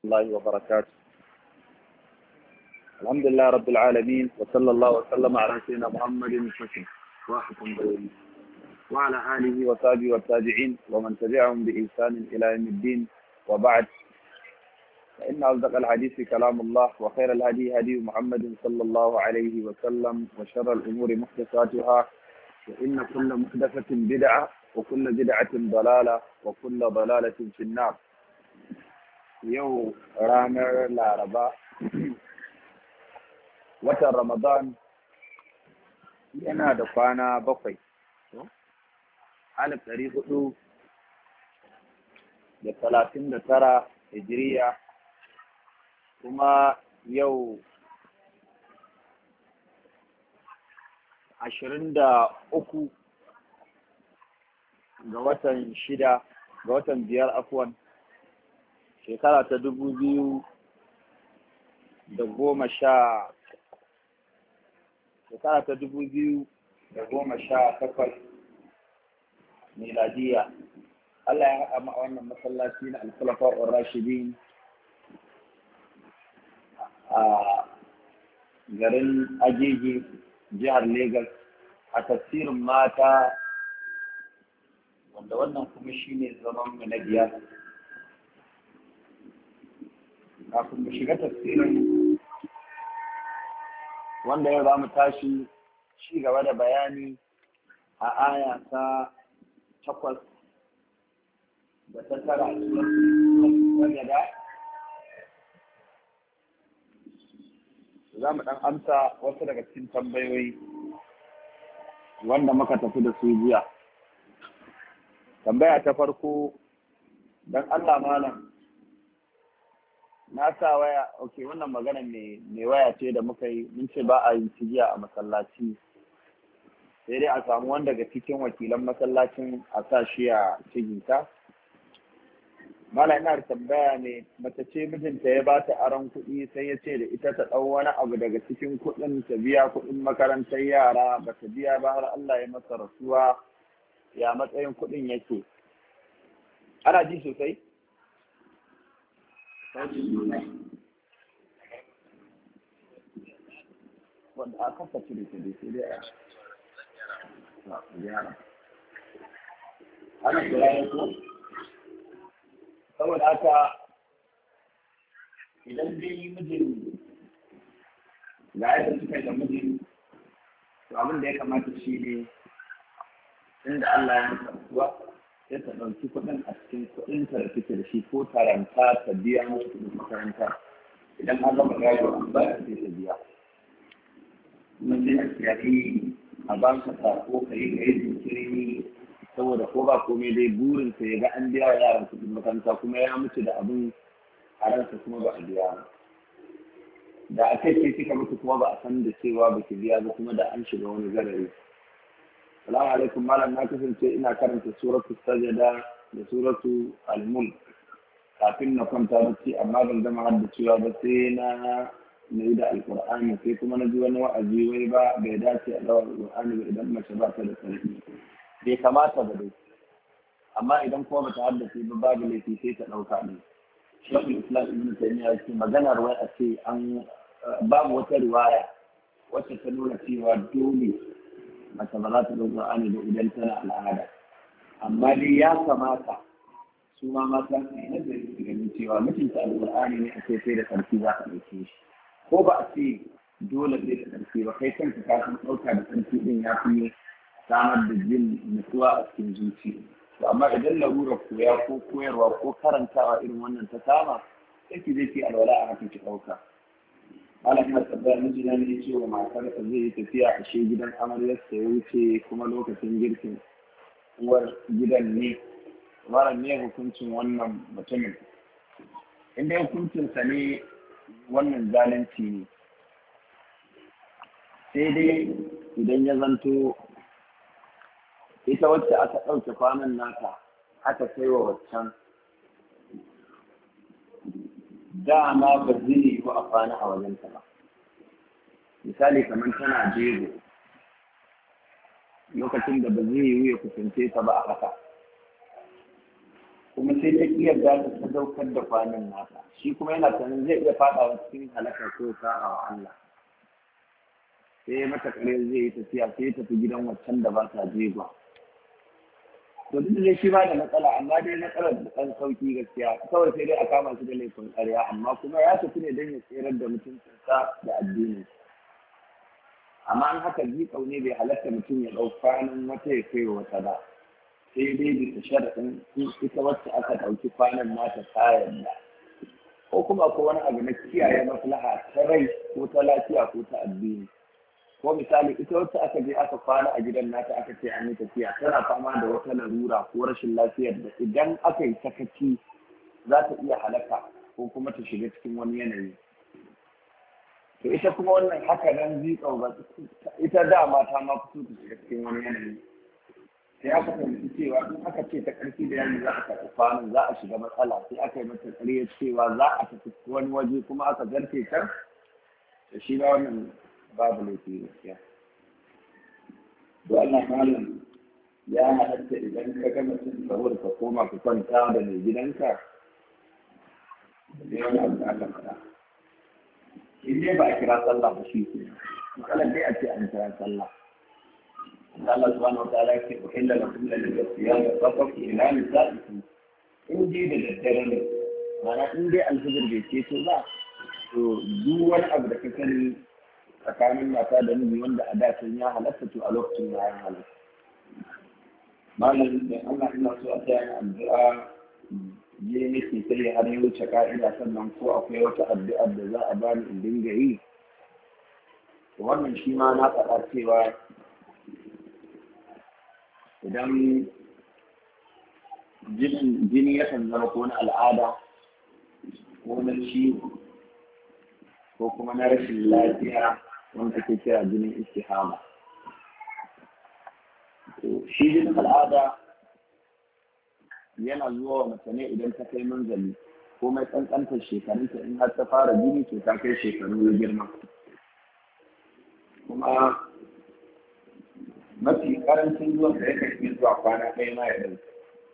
الله وبركاته الحمد لله رب العالمين وصلى الله وسلم على سيدنا محمد حسن واحد بين وعلى آله وصحبه والتابعين ومن تبعهم بإحسان إلى يوم الدين وبعد فإن أصدق الحديث كلام الله وخير الهدي هدي محمد صلى الله عليه وسلم وشر الأمور محدثاتها وإن كل محدثة بدعة وكل بدعة ضلالة وكل ضلالة في النار yau ranar laraba watan ramadan yana da kwana bakwai alif ɗari hudu da talatin da tara hijiriya kuma yau ashirin da uku ga watan shida ga watan biyar afuwan shekara ta dubu biyu da goma sha shekara ta dubu biyu da goma sha takwas miladiya Allah ya haɗa a wannan masallaci na alfalafa wa rashidin a garin agege jihar Legas a tafsirin mata wanda wannan kuma shine zaman mu na biyar kafin mu shiga tafsirin wanda yau za mu tashi ci gaba da bayani a aya ta takwas da ta tara a cikin da za mu ɗan amsa wasu daga cikin tambayoyi wanda muka tafi da su jiya tambaya ta farko don Allah malam na sa waya ok wannan magana mai waya ce da muka yi mun ce ba a yin cigiya a masallaci sai dai a samu wanda daga cikin wakilan masallacin a sa shi a ciginta mala ina da tambaya ne mace ce mijinta ya ba ta aron kuɗi sai ya ce da ita ta ɗau wani abu daga cikin kuɗin ta biya kuɗin makarantar yara ba ta biya ba har Allah ya masa rasuwa ya matsayin kuɗin yake ana ji sosai wanda a kafa cire ta dai sai dai a gyara ana kira ya ko saboda haka idan dai mijin ga yadda suka da mijin to abin da ya kamata shi ne inda Allah ya masa kuwa sai ta ɗauki kuɗin a cikin kuɗinta da take da shi ko taranta ta biya musu kuɗin makaranta idan an gama gado an ba ta sai ta biya kuma sai a kiyaye a ba ka sako ka yi kai jinkiri saboda ko ba komai dai burin sa ya ga an biya wa yaran kuɗin makaranta kuma ya mutu da abin a ransa kuma ba a biya ba da a kai ce kika mutu kuma ba a san da cewa ba ki biya ba kuma da an shiga wani garari Salamu alaikum malam na kasance ina karanta suratu sajada da suratu al-mulk kafin na kwanta bacci amma ban gama haddacewa ba sai na na yi da alkur'ani sai kuma na ji wani wa'azi wai ba bai dace a dawa alkur'ani ba idan mace ba ta da sarki bai kamata ba dai amma idan kuma bata haddace ba babu laifi sai ta ɗauka ne shekul islam ibn taymiya ce maganar wai a ce an babu wata riwaya wacce ta nuna cewa dole mace ba za ta ɗau Qur'ani ba idan tana al'ada amma dai ya kamata su ma mata su yi nazari su ganin cewa mutunta alƙur'ani ne a ce sai da ƙarfi za ka ɗauke shi ko ba a ce dole sai da ƙarfi ba kai kanka ka san ɗauka da ƙarfi ɗin ya fi samar da jin nutsuwa a cikin zuci to amma idan larurar koya ko koyarwa ko karantawa irin wannan ta kama sai ki zai ki alwala a haka ki ɗauka malam ya tabbata miji na ne ce wa matarsa zai yi tafiya a shi gidan amaryarsa ya wuce kuma lokacin girkin uwar gidan ne malam ne hukuncin wannan mutumin in dai hukuncinsa ne wannan zalunci ne sai dai idan ya zanto ita wacce aka ɗauke kwanan naka aka kai wa waccan dama ba zai yi a kwana a wajenta ba misali kamar tana jego lokacin da ba zai yi ya kusance ta ba a haka kuma sai ta iya za ta sadaukar da kwanan nata shi kuma yana sanin zai iya faɗawa cikin halakar ko sa'a wa Allah sai ya mata kare zai yi tafiya sai ya tafi gidan waccan da ba ta jegwa to duk da shi ba da matsala amma dai matsalar da ɗan sauki gaskiya kawai sai dai a kama shi da laifin ƙarya amma kuma ya tafi ne don ya tserar da mutuncinsa da addini amma an haka jiƙau ne bai halatta mutum ya ɗau kwanan wata ya kai wata ba sai dai bisa sharaɗin ita wacce aka ɗauki kwanan nata ta yarda ko kuma ko wani abu na kiyaye maslaha ta rai ko ta lafiya ko ta addini ko misali ita wacce aka je aka kwana a gidan nata aka ce an yi tafiya tana fama da wata larura ko rashin lafiyar da idan aka yi sakaci za ta iya halaka ko kuma ta shiga cikin wani yanayi to ita kuma wannan haka nan zikau ba ita dama ta ma fito ta shiga cikin wani yanayi sai aka fahimci cewa in aka ce ta ƙarfi da yanzu za a karɓi kwanan za a shiga matsala sai aka yi mata ƙarya cewa za a tafi wani waje kuma aka zarce can da shi ba wannan babu laifi gaskiya to Allah malam ya halatta idan ka ga mutum saboda ka koma ka kwanta da mai gidanka da wani abu da aka faɗa in dai ba a kira sallah ba shi ke matsalar dai a ce an kira sallah Allah subhanahu wa ta'ala yake uhilla lakum lil siyam faqat ila nisaikum in dai da daddare ne mana in dai alfajir bai ce to ba to duk wani abu da ka sani tsakanin mata da miji wanda a da ya halatta to a lokacin ya halatta malam da Allah ina so a tsaya addu'a je nake sai har ya wuce ka'ida sannan ko akwai wata addu'a da za a bani in dinga yi wannan shi ma na faɗa cewa idan jini yakan zama ko na al'ada ko na ciwo ko kuma na rashin lafiya wanda ake kira jinin istihama shi jinin al'ada yana zuwa wa mace ne idan ta kai manzali ko mai kankantar shekarunta in har ta fara jini to ta kai shekaru na girma kuma mafi karancin zuwan da yakan iya zuwa kwana ɗaya ma ya ɗauki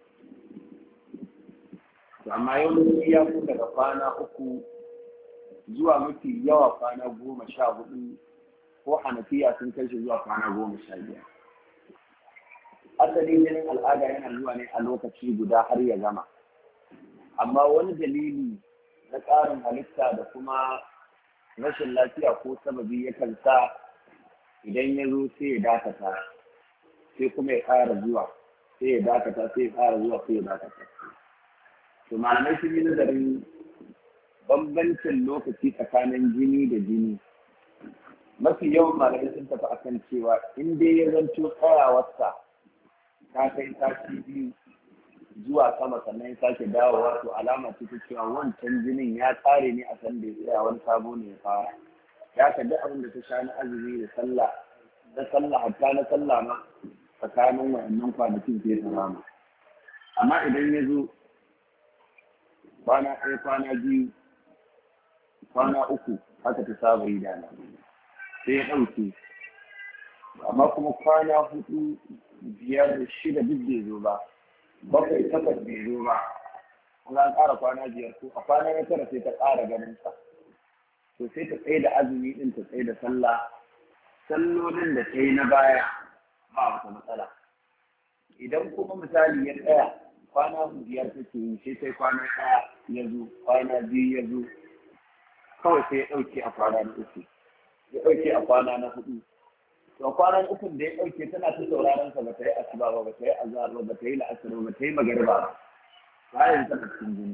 amma yawanci ya fi daga kwana uku zuwa mafi yawa kwana goma sha hudu ko hanafiya sun kai shi zuwa kwana goma sha biyar asalin jinin al'ada yana zuwa ne a lokaci guda har ya gama amma wani dalili na tsarin halitta da kuma rashin lafiya ko sababi yakan sa idan ya zo sai ya dakata sai kuma ya ƙara zuwa sai ya dakata sai ya ƙara zuwa sai ya dakata to malamai sun yi nazarin bambancin lokaci tsakanin jini da jini mafi yawan malamai sun tafi akan cewa in dai ya zanto tsayawarsa ta kai sati biyu zuwa sama sannan ya sake dawowa to alama ce ta cewa wancan jinin ya tsare ne a san da ya tsaya wani sabo ne ya fara ya ka duk abin da ta sha na azumi da sallah na sallah hatta na sallah ma tsakanin wa'annan kwanakin ke ta rama amma idan ya zo kwana ɗaya kwana biyu kwana uku haka ta saba yi dana sai ya ɗauke amma kuma kwana hudu biyar shida duk bai zo ba bakwai takwas bai zo ba kuma an ƙara kwana biyar ko a kwana na tara sai ta ƙara ganin sa to sai ta tsaye da azumi din ta tsaye da sallah sallolin da ta yi na baya ba wata matsala idan kuma misali ya tsaya kwana biyar take yi sai sai kwana ɗaya ya zo kwana biyu ya zo kawai sai ya ɗauke a kwana na uku ya ɗauke a kwana na hudu to kwanan ukun da ya ɗauke tana ta sauraron sa ba ta yi asuba ba ba ta yi azhar ba ba ta yi la'asar ba ta yi magariba ba bayan tana cikin jini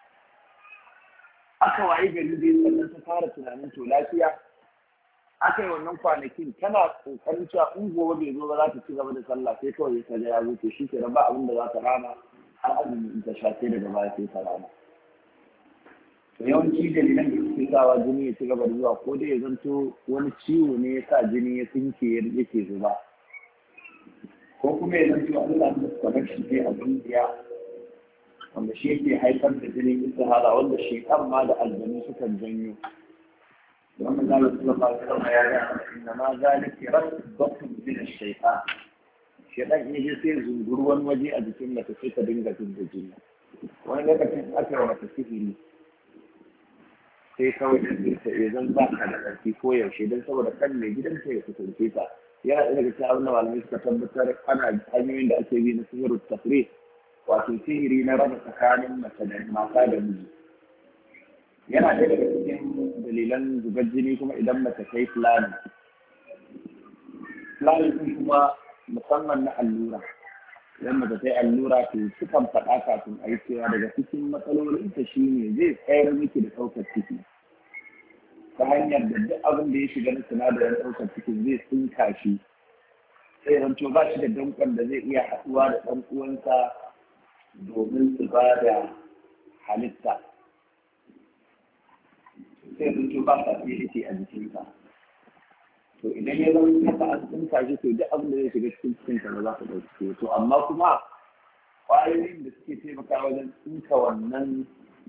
aka wayi gari dai sannan ta fara tunanin to lafiya aka yi wannan kwanakin tana kokarin cewa in gobe bai zo ba za ta ci gaba da sallah sai kawai ta ga ya zo to shi ke ba abin da za ta rama har azumi in ta sha sai daga baya sai ta rama to yawanci dalilan da suke sawa jini ya ci gaba da zuwa ko dai ya zanto wani ciwo ne ya sa jini ya tsinke yake zuba ko kuma ya zanto an samu connection ne a zuciya wanda shi yake haifar da jinin istihara wanda shekar ma da aljanu sukan janyo wannan zalika sallallahu alaihi wasallam ya ga inna ma zalika rasbatun min ash-shaytan shedan in ji sai zunguru wani waje a jikin mace sai ta dinga jin da jini wani lokacin aka yi mata sihiri sai kawai da ta iya zan ba ka da ƙarfi ko yaushe don saboda kan mai gidansa ya kusance ta yana ɗaya daga cikin abin da malamai suka tabbatar ana hanyoyin da ake bi na sihirin tafri wato sihiri na raba tsakanin mace da mata da miji yana ɗaya daga cikin dalilan zubar jini kuma idan mace ta yi fulani fulani ɗin kuma musamman na allura idan mace ta yi allura to sukan faɗa kafin a yi cewa daga cikin matsalolinta shi ne zai tsayar miki da ɗaukar ciki ta hanyar da duk abin da ya shiga na sinadarin ɗaukar cikin zai tsinka shi sai zanto ba shi da dankon da zai iya haɗuwa da ɗan uwansa domin su ba da halitta sai zanto ba sa fiye a jikinsa to idan ya zama haka an tsinka shi to duk abin da zai shiga cikin cikin ka ba za ka ɗauki to amma kuma ƙwayoyin da suke taimaka wajen tsinka wannan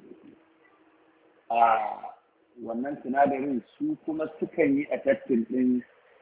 a wannan sinadarin su kuma sukan yi a tattin ɗin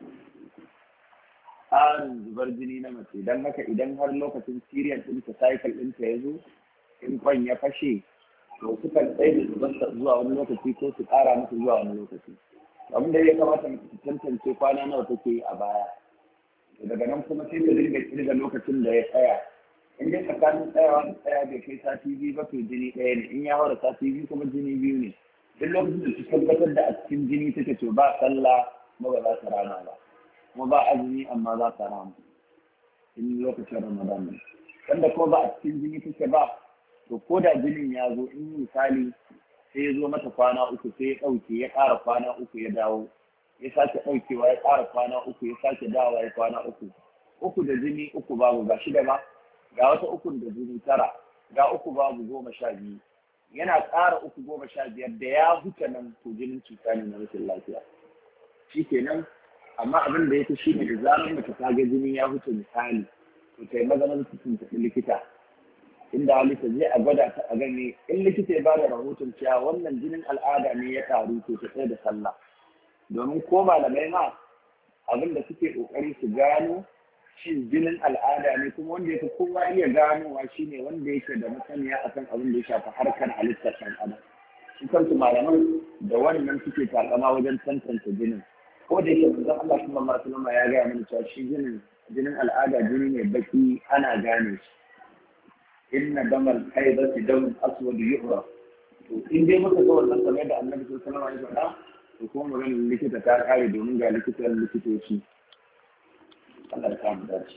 tsarin zubar jini na mace don haka idan har lokacin siriyan ɗinta cycle ɗinta ya zo in kwan ya fashe to sukan tsaye da zubarsa zuwa wani lokaci ko su ƙara masa zuwa wani lokaci abin da ya kamata mu tantance kwana nawa take yi a baya daga nan kuma sai ta dinga kirga lokacin da ya tsaya in dai tsakanin tsayawa da tsaya bai kai sati biyu ba to jini ɗaya ne in ya haura sati biyu kuma jini biyu ne duk lokacin da su tabbatar da a cikin jini take to ba sallah kuma ba za ta rana ba kuma ba azumi amma za ta rana in lokacin ramadan ne wanda kuma ba a cikin jini take ba to ko da jinin ya zo in misali sai ya zo mata kwana uku sai ya ɗauke ya ƙara kwana uku ya dawo ya sake ɗaukewa ya ƙara kwana uku ya sake dawowa ya kwana uku uku da jini uku babu ga shida ba ga wata uku da jini tara ga uku babu goma sha biyu yana ƙara uku goma sha biyar da ya huta nan to jinin cuta ne na rashin lafiya shi kenan amma abin da ya fi shi ne da zarar mace ta ga jini ya huta misali to ta yi maganar cikin tafi likita inda halitta zai a gwada ta a gani in likita ya ba da rahoton cewa wannan jinin al'ada ne ya taru to ta tsaye da sallah domin ko malamai ma abin da suke kokari su gano shin jinin al'ada ne kuma wanda yake kowa iya ganowa shine wanda yake da masaniya akan abin da ya shafi harkar halittar ɗan adam su kansu malaman da wannan suke takama wajen tantance jinin ko da yake manzon Allah sallallahu alaihi wasallam ya gaya mana cewa shi jinin jinin al'ada jini ne baki ana gane shi inna damal haidati damun aswad yuhra to in dai muka ga wannan kamar da annabi sallallahu alaihi wasallam ya faɗa to kuma maganar likita ta kare domin ga likitan likitoci Allah ya samu dace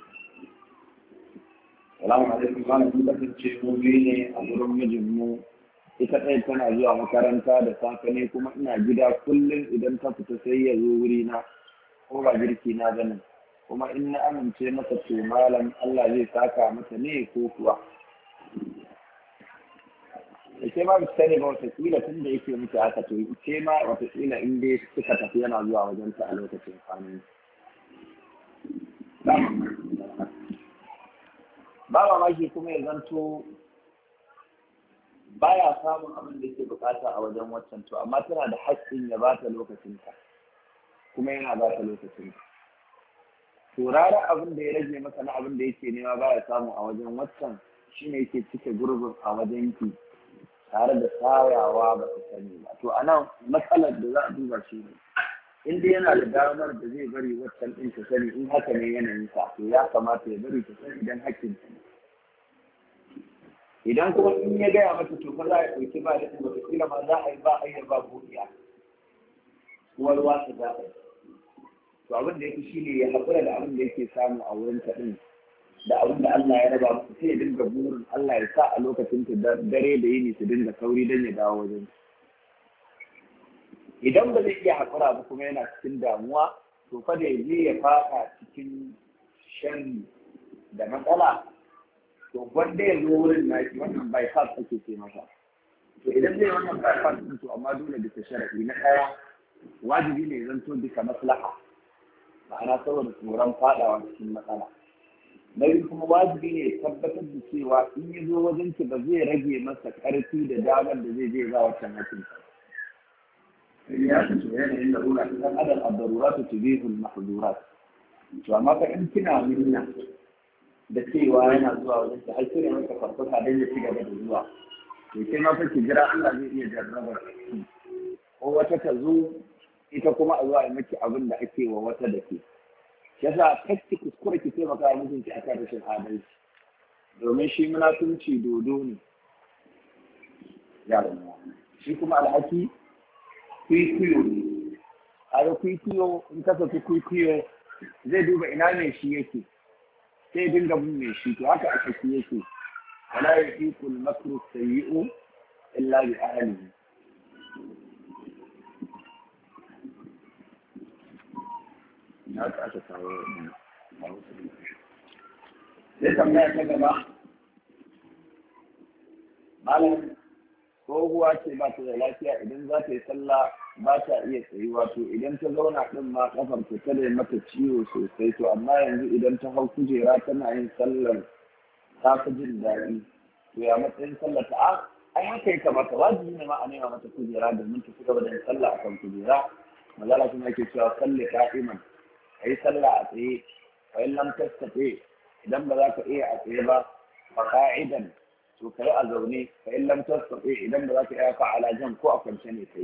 Salamu alaikum malam mun kasance mu biyu ne a gurin mijinmu ita ɗaya tana zuwa makaranta da safe ne kuma ina gida kullum idan ta fita sai ya zo wuri na ko ba girki na bane kuma in na amince masa to malam Allah zai saka mata ne ko kuwa ke ma bisa ne ba watakila tun da yake muke haka to ke ma watakila in dai suka tafi yana zuwa wajen ta a lokacin kwanan ba mamaki kuma ya zanto baya samun abin da yake bukata a wajen waccan to amma tana da haƙƙin ya ba ta lokacinta kuma yana ba ta lokacinta to rara abin da ya rage masa na abin da yake nema baya samu a wajen waccan shine yake cike gurbin a wajen ki tare da sayawa ba ta sani ba to anan matsalar da za a duba shi ne in dai yana da damar da zai bari waccan ɗin ta sani in haka ne yanayin sa to ya kamata ya bari ta sani idan hakkin ta ne idan kuma in ya gaya mata to fa za a ɗauki ba da wata kila ma za a yi ba ayyar ba buɗiya uwar wasa za a yi to abin da yake shine ya haƙura da abin da yake samu a wurin ta ɗin da abin da Allah ya raba masa sai ya dinga burin Allah ya sa a lokacin ta dare da yini su dinga sauri don ya dawo wajen idan ba zai iya haƙura ba kuma yana cikin damuwa to fa da ya je ya faɗa cikin shan da matsala to wanda ya zo wurin naki wannan bypass ake ce masa to idan zai wannan bypass din to amma dole bisa sharaɗi na ɗaya wajibi ne zan to bisa maslaha ma'ana saboda tsoron faɗawa cikin matsala na biyu kuma wajibi ne tabbatar da cewa in ya zo wajen ki ba zai rage masa ƙarfi da damar da zai je za wancan hakin ya ce to yanayin da rura ta adam ad-darurat tubihul mahdurat to amma fa in kina minna da cewa yana zuwa wajen ta har sai maka farfasa don ya ci gaba da zuwa to sai ma fa ki jira Allah zai iya jarrabar ko wata ta zo ita kuma a zuwa maki abin da ake wa wata da ke yasa kacci kuskure ki taimaka wa mijinki akan rashin adalci domin shi munafunci dodo ne yaron shi kuma alhaki kwikwiyo ne a da kwikwiyo in ka saki kwikwiyo zai duba ina mai shi yake sai dinga bin mai shi to haka a saki yake wala yahiqul makru sayyi'u illa bi ahlihi na ta aka kawo sai tambaya ta gaba malam tsohuwa ce ba ta da lafiya idan za ta yi sallah ba ta iya tsayuwa to idan ta zauna din ma kafar ta tare mata ciwo sosai to amma yanzu idan ta hau kujera tana yin sallar ta fi jin daɗi to ya matsayin sallar ta a ai haka ya kamata wajibi ne ma a nema mata kujera domin ta ci gaba da yin sallah akan kujera mazala kuma yake cewa salli ka'iman a yi sallah a tsaye fa in lam tastati idan ba za ka iya a tsaye ba fa ka'idan to kai a zaune fa in lam tastati idan ba za ka iya fa ala jan ko a kwance ne kai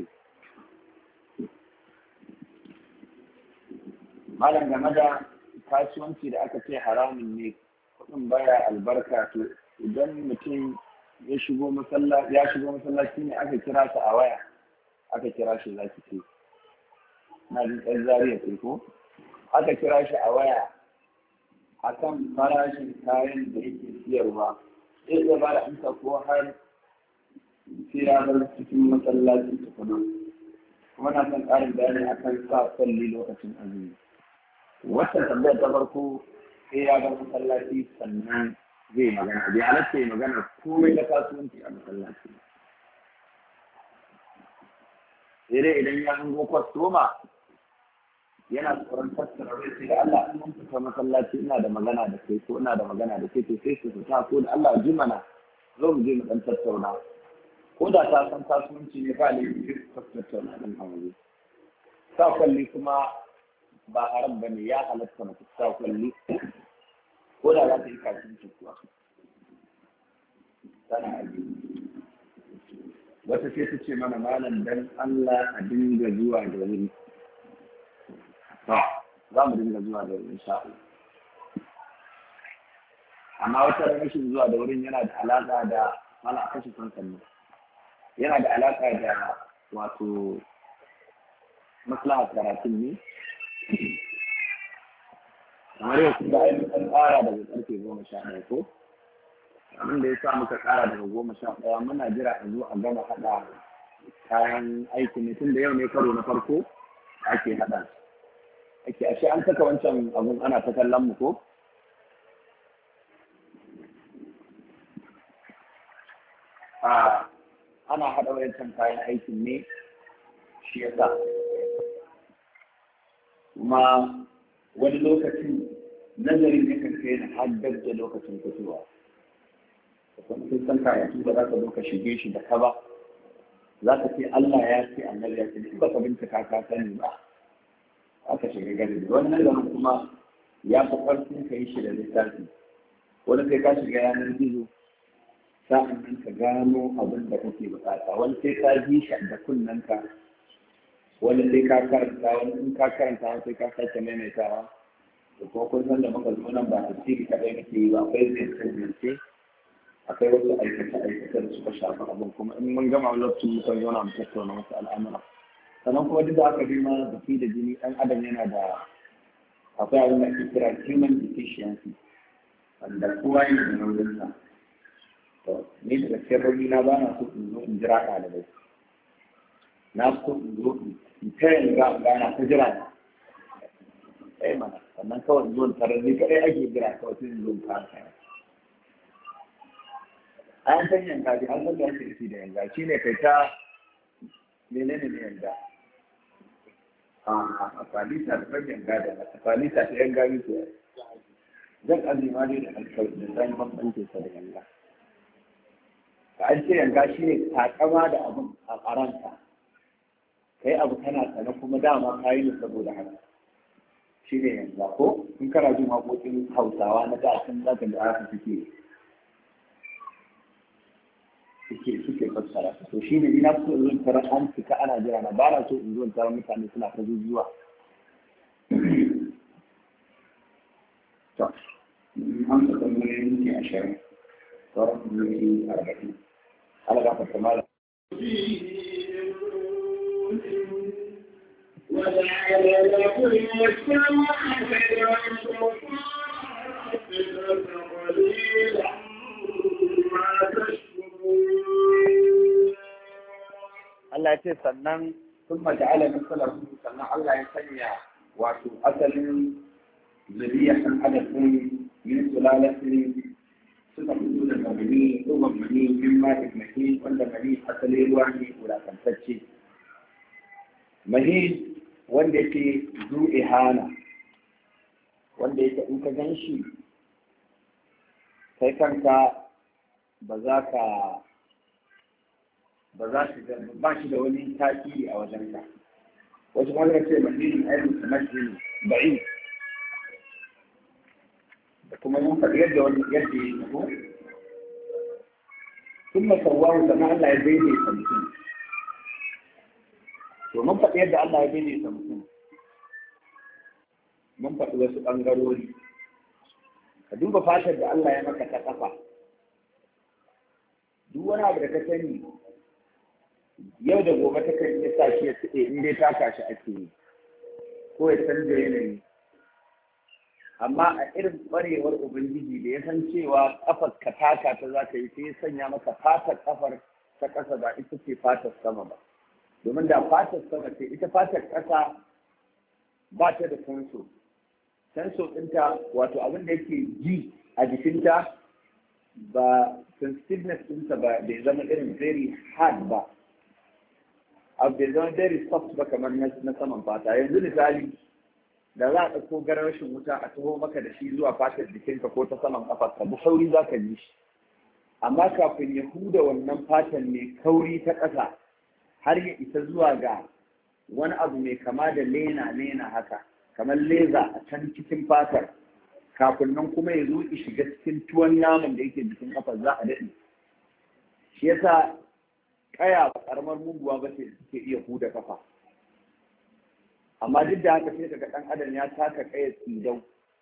malam game da kasuwanci da aka ce haramun ne kuɗin baya albarka to idan mutum ya shigo masallaci ya shigo masallaci ne aka kira sa a waya aka kira shi za ki ce na jin ɗan zariya ce ko aka kira shi a waya akan farashin kayan da yake siyarwa zai iya ba da amsa ko har sai ya bar cikin masallaci tukuna kuma na son ƙarin bayani akan sa kwalli lokacin azumi wata tambayar ta farko sai ya bar masallaci sannan zai magana bai halatta ya magana komai da kasuwanci a masallaci sai dai idan ya hango kwastoma yana tsoron tattara rai sai da Allah in mun fita masallaci ina da magana da kai ko ina da magana da kai to sai su fita ko da Allah ji mana zo mu je mu dan tattauna ko da ta san kasuwanci ne ba ne su tattauna dan a waje sa kwalli kuma ba haram bane ya halatta mace sa kwalli ko da za ta yi kasuwanci kuwa tana ajiye wata sai ta ce mana malam dan Allah a dinga zuwa da wuri to za mu dinga zuwa da wuri insha Allah amma wata rashin zuwa da wurin yana da alaka da mana kashe kankan yana da alaka da wato maslahar karatun ne kamar yau kun ga ainihin tsara daga karfe goma sha ɗaya ko abin da ya sa muka ƙara daga goma sha ɗaya muna jira a zo a gama haɗa kayan aiki ne tun da yau ne karo na farko ake haɗa ake ashe an saka wancan abun ana ta kallon mu ko a ana haɗa wancan kayan aikin ne shi ya sa kuma wani lokacin nazarin yakan kai na haddar da lokacin fitowa kuma sun san karatu ba za ka zo ka shige shi da ka ba za ka ce Allah ya ce annabi ya ce duk ba ka bincika ka sani ba aka shiga gari wannan zaman kuma ya fi ƙarfin ka yi shi da littafi wani sai ka shiga yanar gizo sa'an nan ka gano abin da kake bukata wani sai ka ji shi da kunnanka wani sai ka karanta wani in ka karanta wani sai ka sake maimaitawa da kuma kun san da muka zo nan ba tafsiri kaɗai muke yi ba akwai zai zance akwai wasu aikace-aikace da suka shafi abin kuma in mun gama lokacin muka zauna mu tattauna wasu al'amura sannan kuma duk da aka bi ma baki da jini ɗan adam yana da akwai abin da ake kira human deficiency wanda kowa yana da nauyinsa to ni daga sirrori na ba na so in zo in jira ɗalibai na so in zo in ta yin ga gana ta jira na eh mana sannan kawai in zo in tarar ni kaɗai ake jira kawai sai in zo in fara kaya an san yanka bi an san da ake nufi da yanka shi ne kai ta menene ne yanka a falisa da fan yanka da a falisa ta yanka bi su zan azima ne da alkawai da zan bambance sa da yanka ka an ce yanka shi ne takama da abin a karanta kai abu kana sana kuma dama ka yi ne saboda haka shi ne yanzu ko in kana jin waƙoƙin hausawa na da sun za ka ga aka suke suke suke fassara to shi ne ina so in zo tara an fita ana jira na ba na so in zo tara mutane suna ta zuzuwa to an ka tambaye minti ashirin sauran minti arba'in ana gafa kamar وجعل لكم السماء قليلا ما تشكرون Allah ya ce sannan sun maja'ala misalar sannan Allah ya sanya wato asalin zuriya ɗan adam ɗin min sulalatin suka fito daga mani ɗuban mani min ma'in mahi wanda mani asali ruwa ne wulakantacce mahi wanda yake zu ihana wanda yake in ka gan shi kai kanka ba za ka ba za shi da ba shi da wani tasiri a wajen ka wasu wanda ce mahimmin ainihin kamar shi ba'i da kuma yin faɗi yadda wani yadda ya yi ko sun masawaru sannan Allah ya daidaita mutum to mun faɗi yadda Allah ya daidaita mutum mun faɗi wasu ɓangarori ka duba fatar da Allah ya maka ta ƙafa duk wani abu da ka sani yau da gobe ta kan iya sa shi ya tsaye in dai taka shi ake yi ko ya canza yanayi amma a irin ƙwarewar ubangiji da ya san cewa kafar ka taka ta za ka yi sai ya sanya maka fatar kafar ta ƙasa ba ita ce fatar sama ba domin da fatar sama ce ita fatar ƙasa ba ta da sanso sanso ɗinta wato abin da yake ji a jikinta ba sensitiveness ɗinta ba bai zama irin very hard ba abu bai zama very soft ba kamar na saman fata yanzu misali da za a ɗauko garashin wuta a taho maka da shi zuwa fatar jikinka ko ta saman ƙafarka bu sauri za ka ji shi amma kafin ya huda wannan fatan mai kauri ta ƙasa har ya isa zuwa ga wani abu mai kama da lena lena haka kamar leza a can cikin fatar kafin nan kuma ya zo ya shiga cikin tuwon naman da yake jikin kafar za a daɗe shi yasa kaya ba karamar muguwa ba ce suke iya huda kafa amma duk da haka sai kaga ɗan adam ya taka kaya tsidau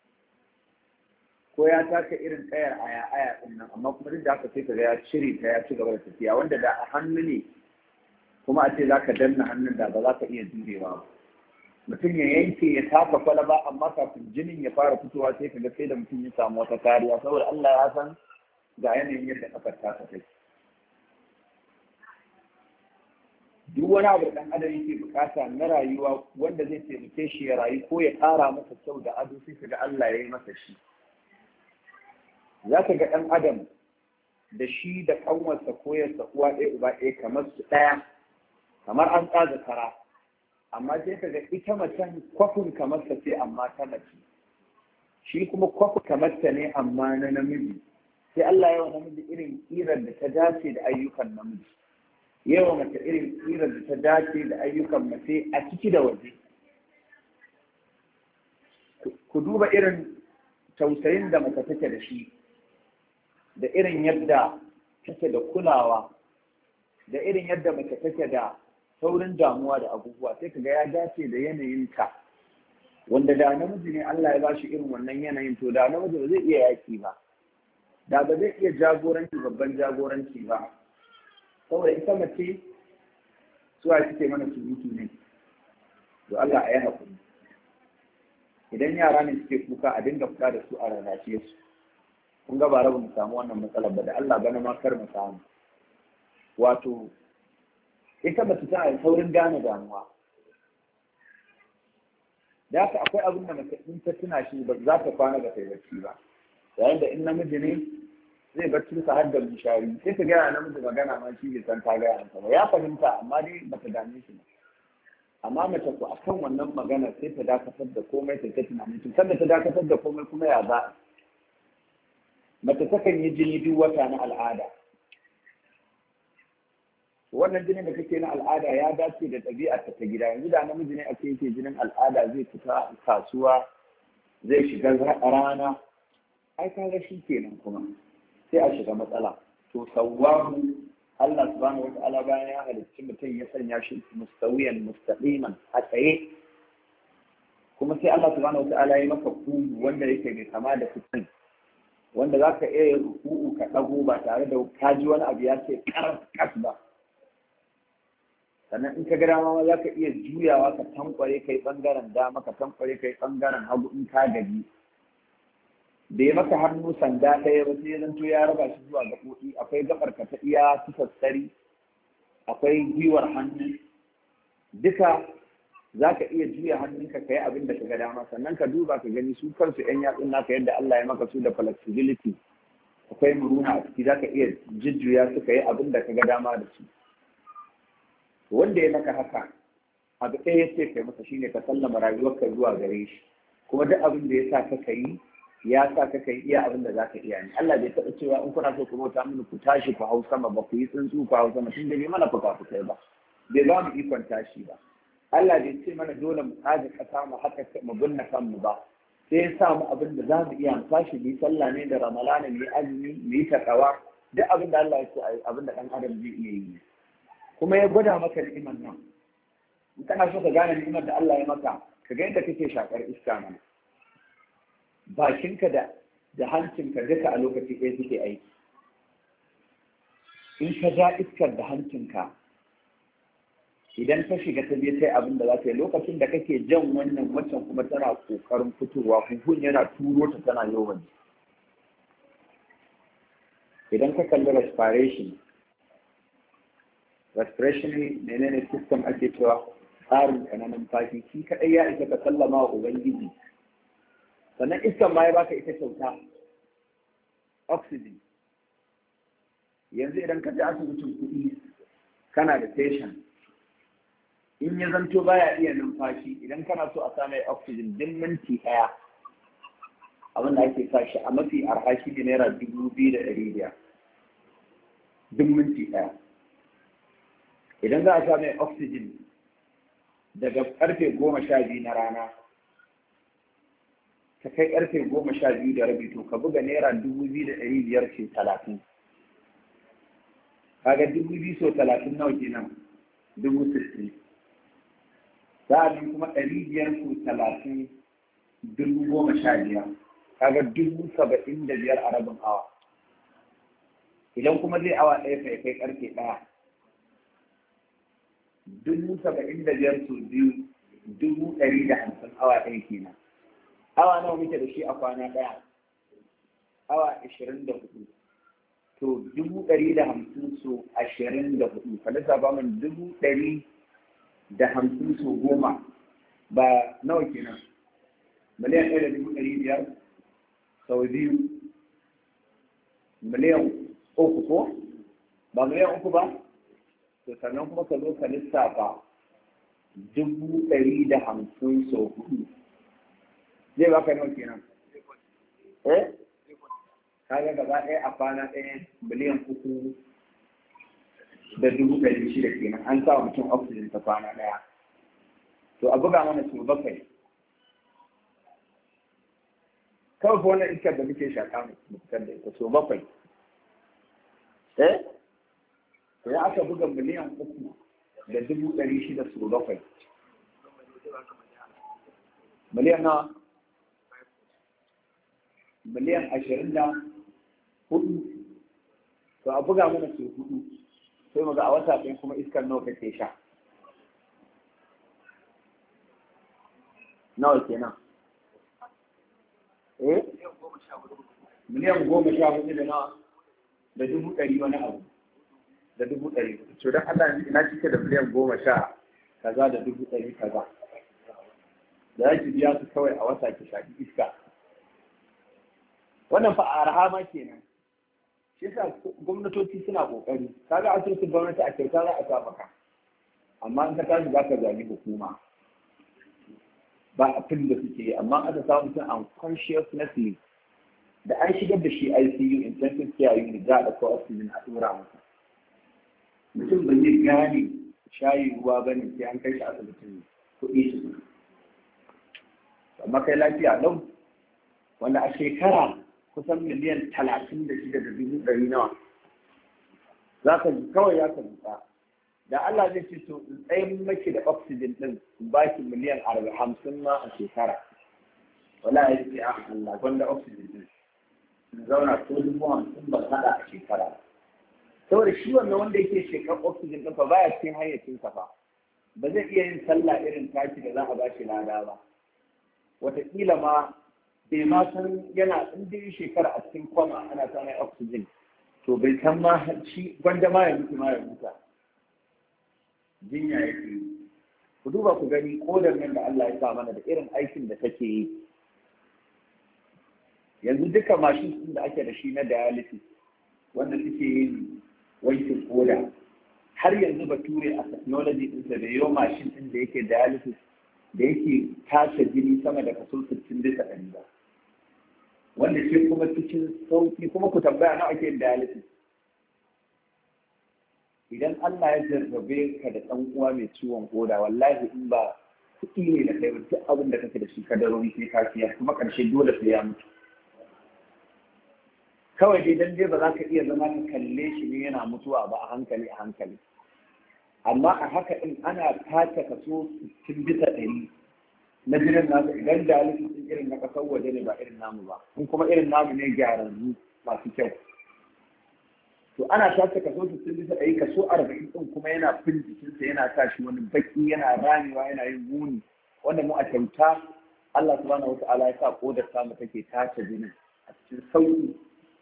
ko ya taka irin kayar aya aya din nan amma kuma duk da haka sai kaga ya cire ta ya ci gaba da tafiya wanda da a hannu ne kuma a ce zaka danna hannun da ba za ka iya jurewa ba mutum ya yanke ya taka kwalaba amma kafin jinin ya fara fitowa sai kaga sai da mutum ya samu wata kariya saboda Allah ya san ga yanayin yadda kafar ta take duk wani abu da ɗan adam yake bukata na rayuwa wanda zai taimake shi ya rayu ko ya ƙara masa kyau da ado sai ka ga Allah ya yi masa shi za ka ga ɗan adam da shi da ƙanwarsa ko yarsa uwa ɗaya uba ɗaya kamar su ɗaya kamar an tsaga kara amma sai ka ga ita macen kwafin kamar sa ce amma ta mace shi kuma kwafin kamar ta ne amma na namiji sai Allah ya wa namiji irin ƙirar da ta dace da ayyukan namiji yawa mace irin tsirar da ta dace da ayyukan mace a ciki da waje ku duba irin tausayin da mace take da shi da irin yadda take da kulawa da irin yadda mace take da saurin damuwa da abubuwa sai kaga ya dace da yanayinka wanda da namiji ne Allah ya ba shi irin wannan yanayin to da namiji ba zai iya yaki ba da ba zai iya jagoranci babban jagoranci ba saboda ita mace suwa suke mana surutu ne to Allah a yi haƙuri idan yara ne suke kuka a dinga fita da su a rarrashe su kun ga ba rabu mu samu wannan matsalar ba da Allah bana ma kar mu samu wato ita mace tana da saurin gane damuwa da haka akwai abin da mace in ta tuna shi ba za ta kwana ba ta yi bacci ba yayin da in namiji ne zai bacci sa har da bishari sai ta gaya namiji magana ma shi bai san ta gaya masa ba ya fahimta amma dai bata dame shi ba amma mace ko akan wannan magana sai ta dakatar da komai ta ta tunani to sanda ta dakatar da komai kuma ya za mace takan yi jini duk wata na al'ada wannan jinin da kake na al'ada ya dace da ɗabi'ar ta gida yanzu da namiji ne ake yake jinin al'ada zai fita kasuwa zai shiga rana ai kaga shi kenan kuma sai a shiga matsala to sawwahu Allah subhanahu wata'ala bayan ya halicci mutum ya sanya shi mustawiyan mustaqiman a tsaye kuma sai Allah subhanahu wata'ala ya maka kugu wanda yake mai kama da fitin wanda za ka iya ruku'u ka ɗago ba tare da ka ji wani abu ya ce kas ba sannan in ka ga dama za ka iya juyawa ka tankware kai bangaren dama ka tankware kai bangaren hagu in ka gaji da ya maka hannu sanda ɗaya ba sai zanto ya raba shi zuwa gaɓoɓi akwai gaɓar ka ta iya tufassari akwai gwiwar hannu duka za ka iya juya hannunka ka yi abin da ka ga dama sannan ka duba ka gani su kansu yan yatsun naka yadda Allah ya maka su da flexibility akwai muruna a ciki za ka iya jujjuya su ka yi abin da ka ga dama da su wanda ya maka haka abu ɗaya ya ce kai masa shine ka sallama rayuwarka zuwa gare shi kuma duk abin da ya sa ka kai ya sa ka kai iya abin da za ka iya ne Allah bai taɓa cewa in kuna so ku bauta mini ku tashi ku hau sama ba ku yi tsuntsu ku hau sama tun da bai mana fuka fukai ba bai ba mu ikon tashi ba Allah bai ce mana dole mu tsaga kasa mu haka mu binne kanmu ba sai ya sa mu abin da za mu iya mu tashi mu yi sallah ne da ramalana mu yi azumi mu yi takawa duk abin da Allah ya ce abin da ɗan adam zai iya yi kuma ya gwada maka ni'imar nan in kana so ka gane ni'imar da Allah ya maka ka ga yadda kake shakar iska mana bakinka da da hancinka duka a lokaci ɗaya suke aiki in ka ja iskar da hancinka idan ka shiga ta biyu sai abin da za ta yi lokacin da kake jan wannan waccan kuma tana kokarin fitowa huhun yana turo ta tana yawan idan ka kalli respiration respiration menene system ake cewa tsarin ka na numfashi shi kaɗai ya isa ka sallama wa ubangiji sannan iskan ma ya baka ita kyauta oxygen yanzu idan ka je asibitin kuɗi kana da patient in ya zanto baya iya numfashi idan kana so a same oxygen din minti ɗaya abin da ake sa shi a mafi arha shi ne naira dubu biyu da ɗari biyar duk minti ɗaya idan za a sa mai oxygen daga karfe goma sha biyu na rana ka kai karfe goma sha biyu da rabi to ka buga naira dubu biyu da ɗari biyar ce talatin kaga dubu biyu so talatin nawa kenan dubu sittin sa'adin kuma ɗari biyar so talatin dubu goma sha biyar kaga dubu saba'in da biyar a rabin awa idan kuma zai awa ɗaya kai kai karfe ɗaya dubu saba'in da biyar su biyu dubu ɗari da hamsin awa ɗaya kenan awa nawa muke da shi a kwana ɗaya awa ashirin da hudu to dubu ɗari da hamsin su ashirin da hudu ka lissafa min dubu ɗari da hamsin su goma ba nawa kenan miliyan ɗaya da dubu ɗari biyar sau biyu miliyan uku ko ba miliyan uku ba to sannan kuma ka zo ka lissafa dubu ɗari da hamsin sau hudu zai baka nawa kenan eh kaga gaba ɗaya a kwana ɗaya miliyan uku da dubu ɗari shida kenan an sa mutum oxygen ta kwana ɗaya to a buga mana su bakwai kawai fa wannan iskar da muke shaƙa mu fitar da ita so bakwai eh to ya aka buga miliyan uku da dubu ɗari shida so bakwai miliyan nawa miliyan ashirin da hudu to a buga mana su hudu sai mu ga a wata ɗin kuma iskar nawa kake sha nawa kenan eh miliyan goma sha hudu da nawa da dubu ɗari wani abu da dubu ɗari to don Allah ina cike da miliyan goma sha kaza da dubu ɗari kaza da za ki biya su kawai a wata ki shafi iska wannan fa arha ma kenan shi yasa gwamnatoci suna kokari kaga asibitin gwamnati a kyauta za a sa maka amma in ka tashi za ka zagi hukuma ba abin da suke yi amma aka samu mutum unconsciousnessly da an shigar da shi ICU intensive care unit za a ɗauko oxygen a tura masa mutum ba zai gane shayi ruwa ba ne sai an kai shi asibitin kuɗi su amma kai lafiya lau wanda a shekara kusan miliyan talatin da shida da dubu ɗari nawa za ka ji kawai ya ka zuƙa da Allah zai ce to in tsayin maki da oxygen ɗin in ba ki miliyan arba'in hamsin ma a shekara wala ya ce a Allah gwanda oxygen ɗin in zauna ko dubu hamsin ban haɗa a shekara saboda shi wannan wanda yake shekar oxygen ɗin fa baya cikin hayyacin sa fa ba zai iya yin sallah irin taki da za a ba shi lada ba wataƙila ma bai ma san yana in dai shekara a cikin kwama ana sa mai oxygen to bai san ma shi gwanda ma ya mutu ma ya mutu jinya yake yi ku duba ku gani kodar nan da Allah ya sa mana da irin aikin da take yi yanzu duka mashin ɗin da ake da shi na dialysis wanda suke yin wankin koda har yanzu bature a technology ɗinsa da yau mashin ɗin da yake dialysis da yake tace jini sama da kaso 60 bisa ɗari ba wanda shi kuma cikin sauki kuma ku tambaya nawa ake yin dialysis idan Allah ya jarrabe ka da ɗan uwa mai ciwon koda wallahi in ba kuɗi ne da kai ba duk abin da kake da shi ka darori sai ka siya kuma ƙarshe dole sai ya mutu kawai dai dan dai ba za ka iya zama ka kalle shi ne yana mutuwa ba a hankali a hankali amma a haka in ana tace kaso 60 bisa ɗari na jinin nasu idan da sun irin na ƙasar waje ne ba irin namu ba in kuma irin namu ne gyararru masu kyau to ana tace kaso 60 bisa ɗari kaso 40 ɗin kuma yana fin jikinsa yana sa shi wani baki yana ramewa yana yin muni wanda mu a kyauta Allah subhanahu wa ta'ala ya sa kodar samu take tace jinin a cikin sauki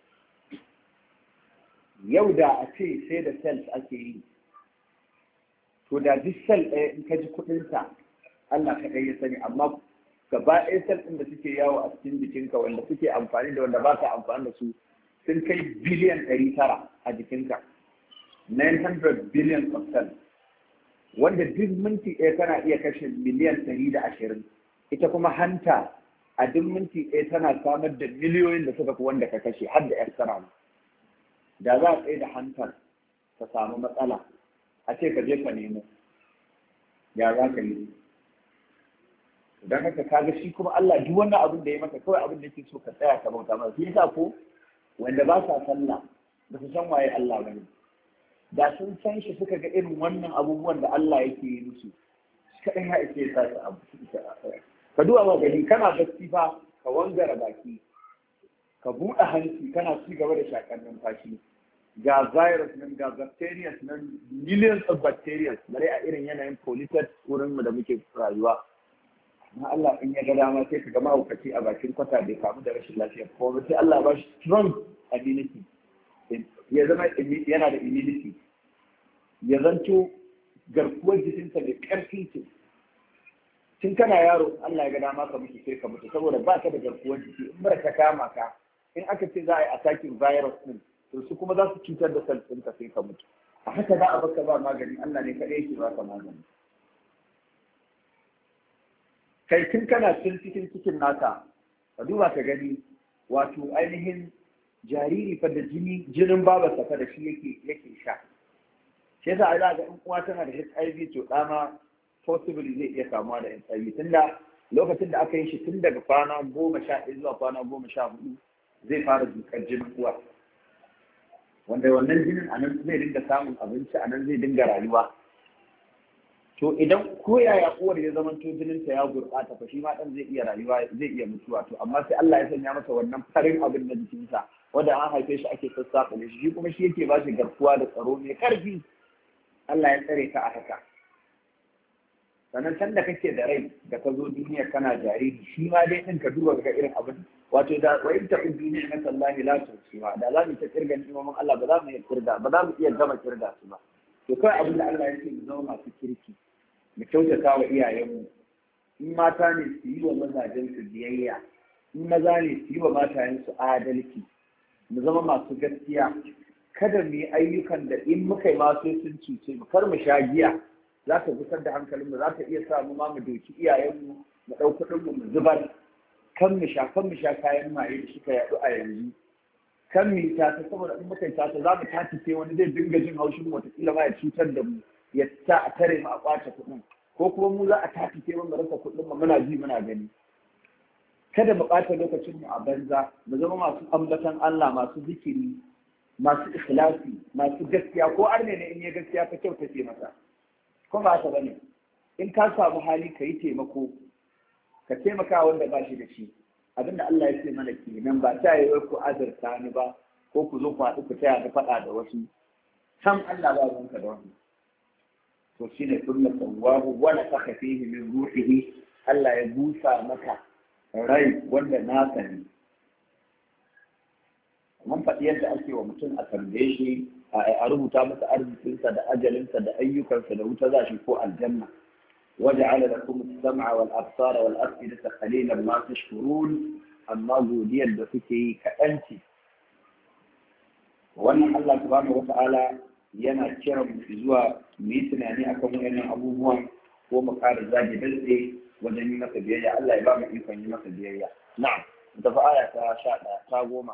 yau da a ce sai da cells ake yi to da duk cell ɗaya in ka ji kuɗinsa Allah ka ya sani amma gaba ɗaya cell ɗin da suke yawo a cikin jikinka wanda suke amfani da wanda ba ka amfani da su sun kai biliyan ɗari tara a jikinka 900 billion of cells wanda duk minti ɗaya kana iya kashe miliyan ɗari da ashirin ita kuma hanta a duk minti ɗaya tana samar da miliyoyin da suka fi wanda ka kashe har da extra da za a tsaye da hantar ka samu matsala a ce ka je ka nemo ya za ka yi don haka kaga shi kuma Allah duk wannan abin da ya maka kawai abin da yake so ka tsaya ka bauta masa shi yasa ko wanda ba sa sallah ba su san waye Allah ba ne da sun san shi suka ga irin wannan abubuwan da Allah yake yi musu kaɗan ya ake sa su abu ka duba ba gani kana bacci fa ka wangara baki ka buɗe hanci kana ci gaba da shakar numfashi ga virus nan ga bacteria nan millions of bacteria bare a irin yanayin polluted wurin mu da muke rayuwa amma Allah in ya ga dama sai ka ga mahaukaci a bakin kwata bai kamu da rashin lafiya ko sai Allah ba shi strong immunity ya zama yana da immunity ya zanto garkuwar jikinsa da ƙarfi ce tun kana yaro Allah ya ga dama ka mutu sai ka mutu saboda ba ka da garkuwar jiki in mara ta kama ka in aka ce za a yi attacking virus din to su kuma za su cutar da cells ɗinka sai ka mutu a haka za a baka ba magani Allah ne kaɗai yake baka magani kai tun kana cin cikin cikin naka ka duba ka gani wato ainihin jariri fa da jini jinin babarsa fa da shi yake yake sha shi yasa za ga in uwa tana da HIV to ɗama possibly zai iya kamuwa da HIV tunda lokacin da aka yi shi tun daga kwana goma sha ɗaya zuwa kwana goma sha hudu zai fara dukar jinin uwa wanda wannan jinin a nan zai dinga samun abinci a nan zai dinga rayuwa to idan ko yaya uwar ya zama to jininta ya gurɓata fa shi ma ɗan zai iya rayuwa zai iya mutuwa to amma sai Allah ya sanya masa wannan farin abin na jikinsa wanda an haife shi ake sassaƙa shi shi kuma shi yake ba shi garkuwa da tsaro mai ƙarfi Allah ya tsare ka a haka sannan can da kake da rai da ka zo duniya kana jariri shi ma dai ɗin ka duba ga irin abin wato da wa in ta'ud duniya na sallahi la tusiwa da za mu ta kirga ni'imomin Allah ba za mu iya kirga ba za mu iya gama kirga su ba to kai abin da Allah ya ce mu zama masu kirki mu kyautata wa iyayenmu in mata ne su yi wa mazajen su biyayya in maza ne su yi wa matayen su adalci mu zama masu gaskiya kada mu yi ayyukan da in muka yi ma sai sun cuce mu kar mu sha giya za ta gusar da hankalinmu za ta iya sa mu ma mu doki iyayenmu mu ɗau kuɗinmu mu zubar kan mu sha kan mu sha kayan maye da suka yaɗu a yanzu kan mi ta ta saboda in muka ta ta za mu tace sai wani zai dinga jin haushin mu wataƙila ma ya cutar da mu ya ta a tare mu a kwace kuɗin ko kuma mu za a tace sai mu rasa kuɗin mu muna ji muna gani kada mu ɓata lokacin mu a banza mu zama masu ambatan Allah masu zikiri masu ikhlasi masu gaskiya ko arne ne in ya gaskiya ka kyauta ce masa ko ba haka bane in ka samu hali ka yi taimako ka taimaka wanda ba shi da shi abinda Allah ya ce mana kenan ba ta yi wai ku azurta ni ba ko ku zo ku haɗu ku taya ni faɗa da wasu san Allah ba ruwanka da wani to shine kullu sawwahu wa nafakha fihi min ruhihi Allah ya busa maka rai wanda na sani mun faɗi yadda ake wa mutum a tambaye shi a rubuta masa arzikinsa da ajalinsa da ayyukansa da wuta za shi ko aljanna وجعل لكم السمع والأبصار والأفئدة قليلا ما تشكرون أما godiya da kuke yi kaɗan ce wannan Allah subhanahu wa ta'ala yana kiran mu zuwa mu yi tunani akan wayannan abubuwan ko mu ƙara zage dantse wajen yi masa biyayya Allah ya ba mu ikon yi masa biyayya na'am mu tafi aya ta sha ɗaya ta goma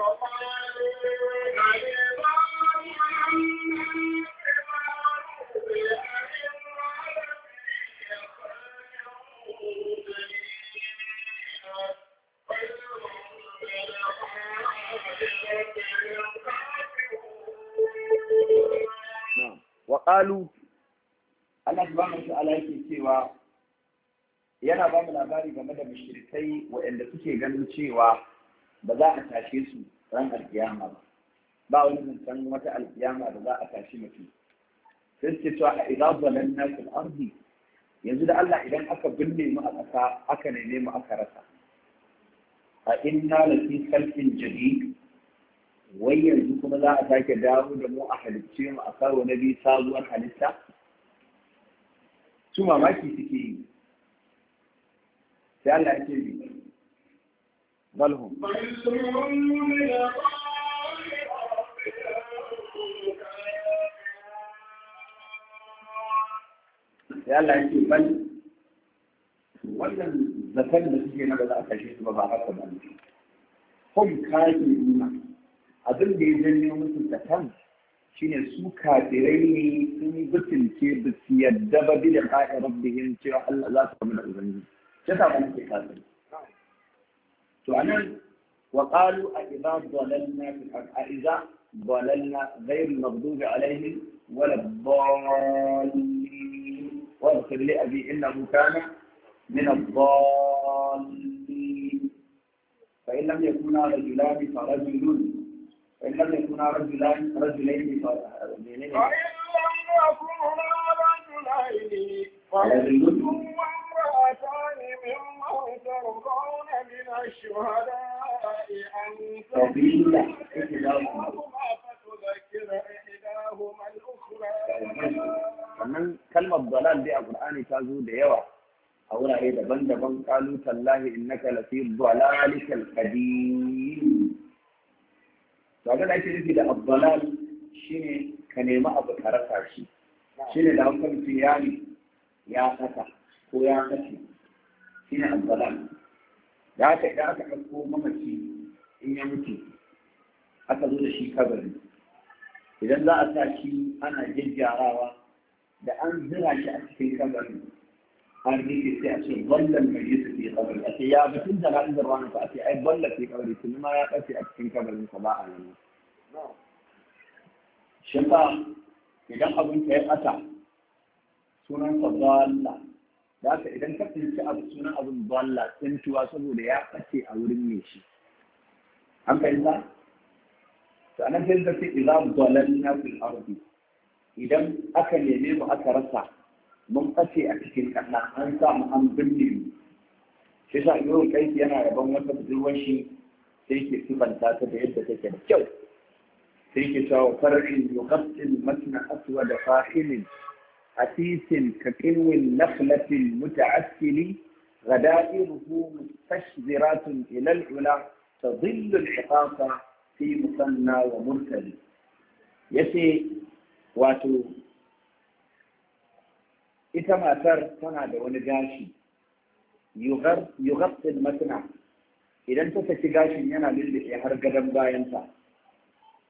Waƙalu, Allah subhanahu wa ta'ala yake cewa yana ba mu labari game da mushrikai waɗanda suke ganin cewa ba za a tashe su ran alkiyama ba. Ba wani zancen wata alkiyama da za a tashi mutum. Sai suke cewa a idza zalanna fil ardi yanzu da Allah idan aka binne mu a ƙasa aka neme mu aka rasa. A inna lafi khalqin jadid wai yanzu kuma za a sake dawo da mu a halicce mu a karo na biyu sabuwar halitta su mamaki suke yi sai Allah ya ce bi balhum sai Allah ya ce bal wannan zaton da suke na ba za a kashe su ba ba haka ba ne hum kafiruna abin da ya janyo musu zaton shine su kafirai ne sun butulce ba su yadda ba bi da ka'i rabbihim cewa Allah za su kama da ubangiji ta sa wani ke kafiri to anan wa qalu a idza dalalna fil ard a idza dalalna ghayr al-maghdubi alaihim wala ad-dallin wa اغفر لأبي إنه كان من الضالين فإن لم يكونا رجلان فرجل فإن لم يكونا رجلان رجلين فإن لم يكونا رجلين فرجل وامرأتان ممن ترضون من الشهداء أن سبيل إحداهما فتذكر إحداهما الأخرى sannan kalmar dalal dai a Qur'ani ta zo da yawa a wurare daban-daban qalu tallahi innaka lafi dalalikal qadim to abin da ake nufi da abdalal shine ka nemi abu ka rasa shi shine da hausa mutum ya ne ya saka ko ya kashe shine abdalal da haka idan aka ɗauko mamaci in ya mutu aka zo da shi kabari idan za a sa shi ana gyaggyarawa da an zira shi a cikin kabari an rike sai a ce ballan mai yi fi kabari a ce ya batun da nan zirwa na a ce ai balla fi kabari tun ma ya ɓace a cikin kabarin sa ba a nan shi ba idan abin ka ya ɓata sunan sa balla da haka idan ka tsinci abu sunan abin balla tsintuwa saboda ya ɓace a wurin mai shi an fahimta sannan sai da ce idan dalalna fil ardi idan aka neme mu aka rasa mun ɓace a cikin ƙasa an sa mu an binne mu shi sa yau kai yana yaban wata budurwar shi sai ke sifanta ta da yadda take da kyau sai ke cewa farashin yuqassil matna aswa da fahilin hasisin ka qinwin nakhlatin muta'assili غدائره مستشذرات إلى العلا تظل الحقاق في مثنى ومرتل yace wato ita matar tana da wani gashi yughassil matna idan ta saki gashin yana lullube har gadon bayanta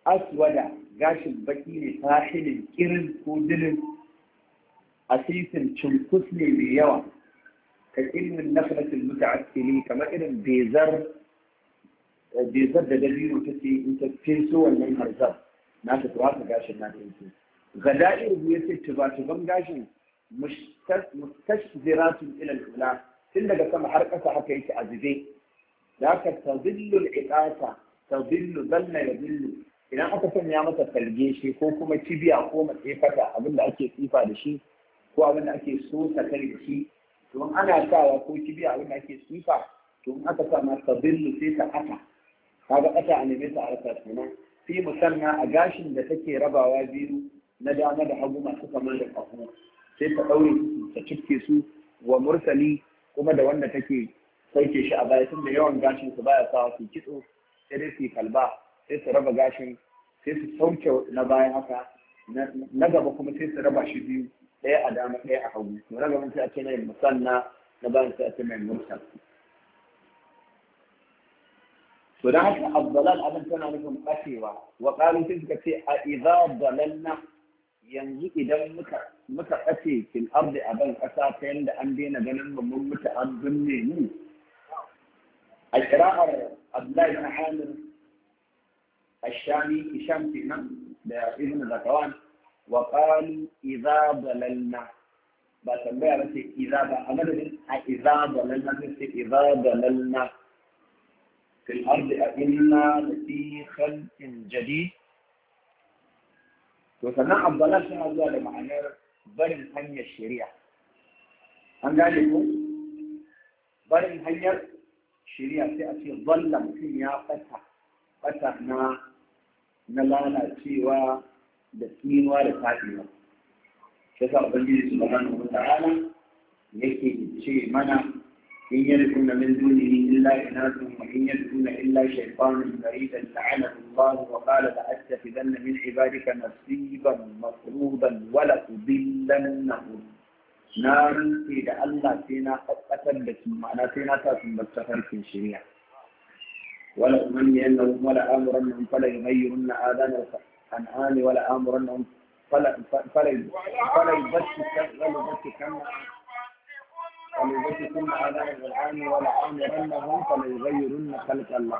aswada gashin baki ne sahilin kirin ko dilin asisin cunkus ne mai yawa ka ilmin naflatul muta'assili kamar irin bezar bezar da dabino ta ce in ta feso wannan harzar na ta tuwa ta gashin na ta yake gada'ir ya ce tuba-tuban gashin mustashziratun ila al-ula tun daga sama har ƙasa haka yake a zube da haka tadillu al-iqasa tadillu dalla yadillu idan aka sanya masa talge shi ko kuma kibiya ko matsefata abinda ake tsifa da shi ko abinda ake so ta da shi to ana sawa ko kibiya abinda ake tsifa to in aka sa ma tadillu sai ta ata kaga ata a neme ta a rasa kenan sai musanna a gashin da take rabawa biyu na dama da hagu masu kama da ƙaho sai ta ɗaure su ta cike su wa mursali kuma da wanda take sauke shi a baya tunda yawan gashin su baya sawa su kitso sai dai su kalba sai su raba gashin sai su sauke na baya haka na gaba kuma sai su raba shi biyu ɗaya a dama ɗaya a hagu to na gaban sai a ce mai musanna na bayan sai a ce mai mursal to da haka abdalal abin tana nufin ɓacewa wa ƙalu sai suka ce a idza dalalna yanzu idan muka muka ɓace fil ardi a ban ƙasa ta yanda an daina ganin mu mun mutu an binne mu a kira'ar abdullahi ibn hamir الشامي هشام فينا ده ابن زكوان وقالوا إذا ضللنا بتنبيه بس إذا بأمر إذا ضللنا بس إذا ضللنا في الأرض أئنا لفي خلق جديد وسنة الضلال شنو هذا معنى barin hanyar shari'a an gane ko barin hanyar shari'a sai a ce zalla mutum ya fata fata na na lalacewa da tsinuwa da tafiya shi sa ubangiji subhanahu wa ta'ala yake ce mana in yad'una min dunihi illa inasun wa in yad'una illa shaytanan maridan la'anahu Allah wa qala la'attakhidhanna min ibadika nasiban mafruḍan wa la tudillannahum na rantse da Allah sai na tabbatar da su ma'ana sai na sa sun bar tafarkin shari'a ولا أمنينهم ولا آمرنهم فلا يغيرن آذان الأنعام ولا آمرنهم فلا فلا فلا يبتكن ولا يبتكن ولا يبتكن آذان الأنعام ولا آمرنهم فلا يغيرن خلق الله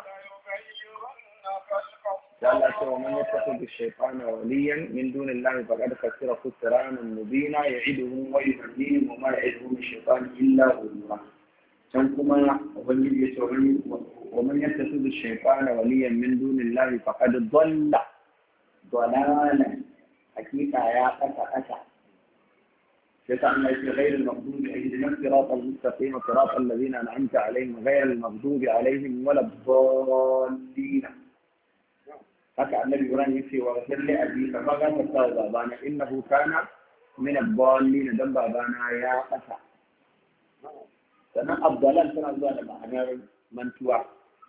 قال ومن يتخذ الشيطان وليا من دون الله فقد خسر خسرانا مبينا يعدهم ويهديهم وما يعدهم الشيطان الا غرورا كان كما ubangiji ya ce ومن يتخذ الشيطان وليا من دون الله فقد ضل ضلالا حقيقة يا قتا قتا شيطان ليس غير المغضوب اهدنا الصراط المستقيم صراط الذين انعمت عليهم غير المغضوب عليهم ولا الضالين haka annabi Ibrahim yace wa ghfir li abi fa ma ganta sa babana innahu kana min ad-dallin dan babana ya kasa sannan abdalan tana zuwa da ma'anar mantuwa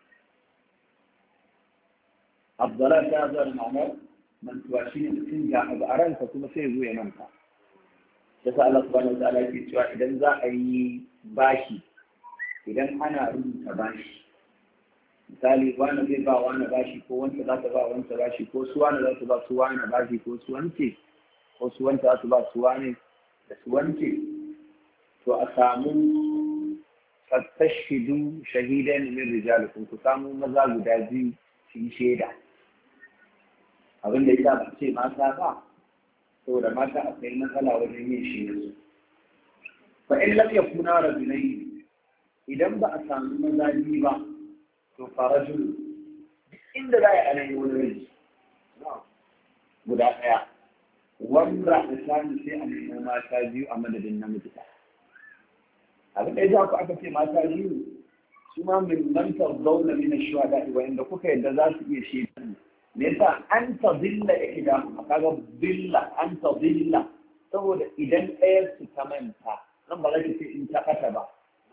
abdalan tana zuwa da ma'anar mantuwa shine mutum ga abu a ranka kuma sai zo ya manta yasa Allah subhanahu wa ta'ala yake cewa idan za a yi bashi idan ana rubuta bashi misali wani zai ba wani bashi ko wanda za ta ba wanda bashi ko su wani za su ba su wani bashi ko su wance ko su wanda za su ba su wani da su wance to a samu fattashidu shahidan min rijalikum ku samu maza guda biyu su yi shaida abin da ya ba ce mata ba saboda mata akwai matsala wajen yin shaida fa in lam yakuna rajulaini idan ba a samu maza biyu ba to farajul inda za a yi anayi wani rai guda ɗaya wanda a sami sai a nemo mata biyu a madadin namiji ɗaya abin da ya ku aka ce mata biyu su ma min mantar zauna mina shuhada wanda kuka yadda za su iya shaidan me yasa an ta zilla ihda kaga billa an ta zilla saboda idan ɗayar su ta manta nan ba za ki ce in ta kata ba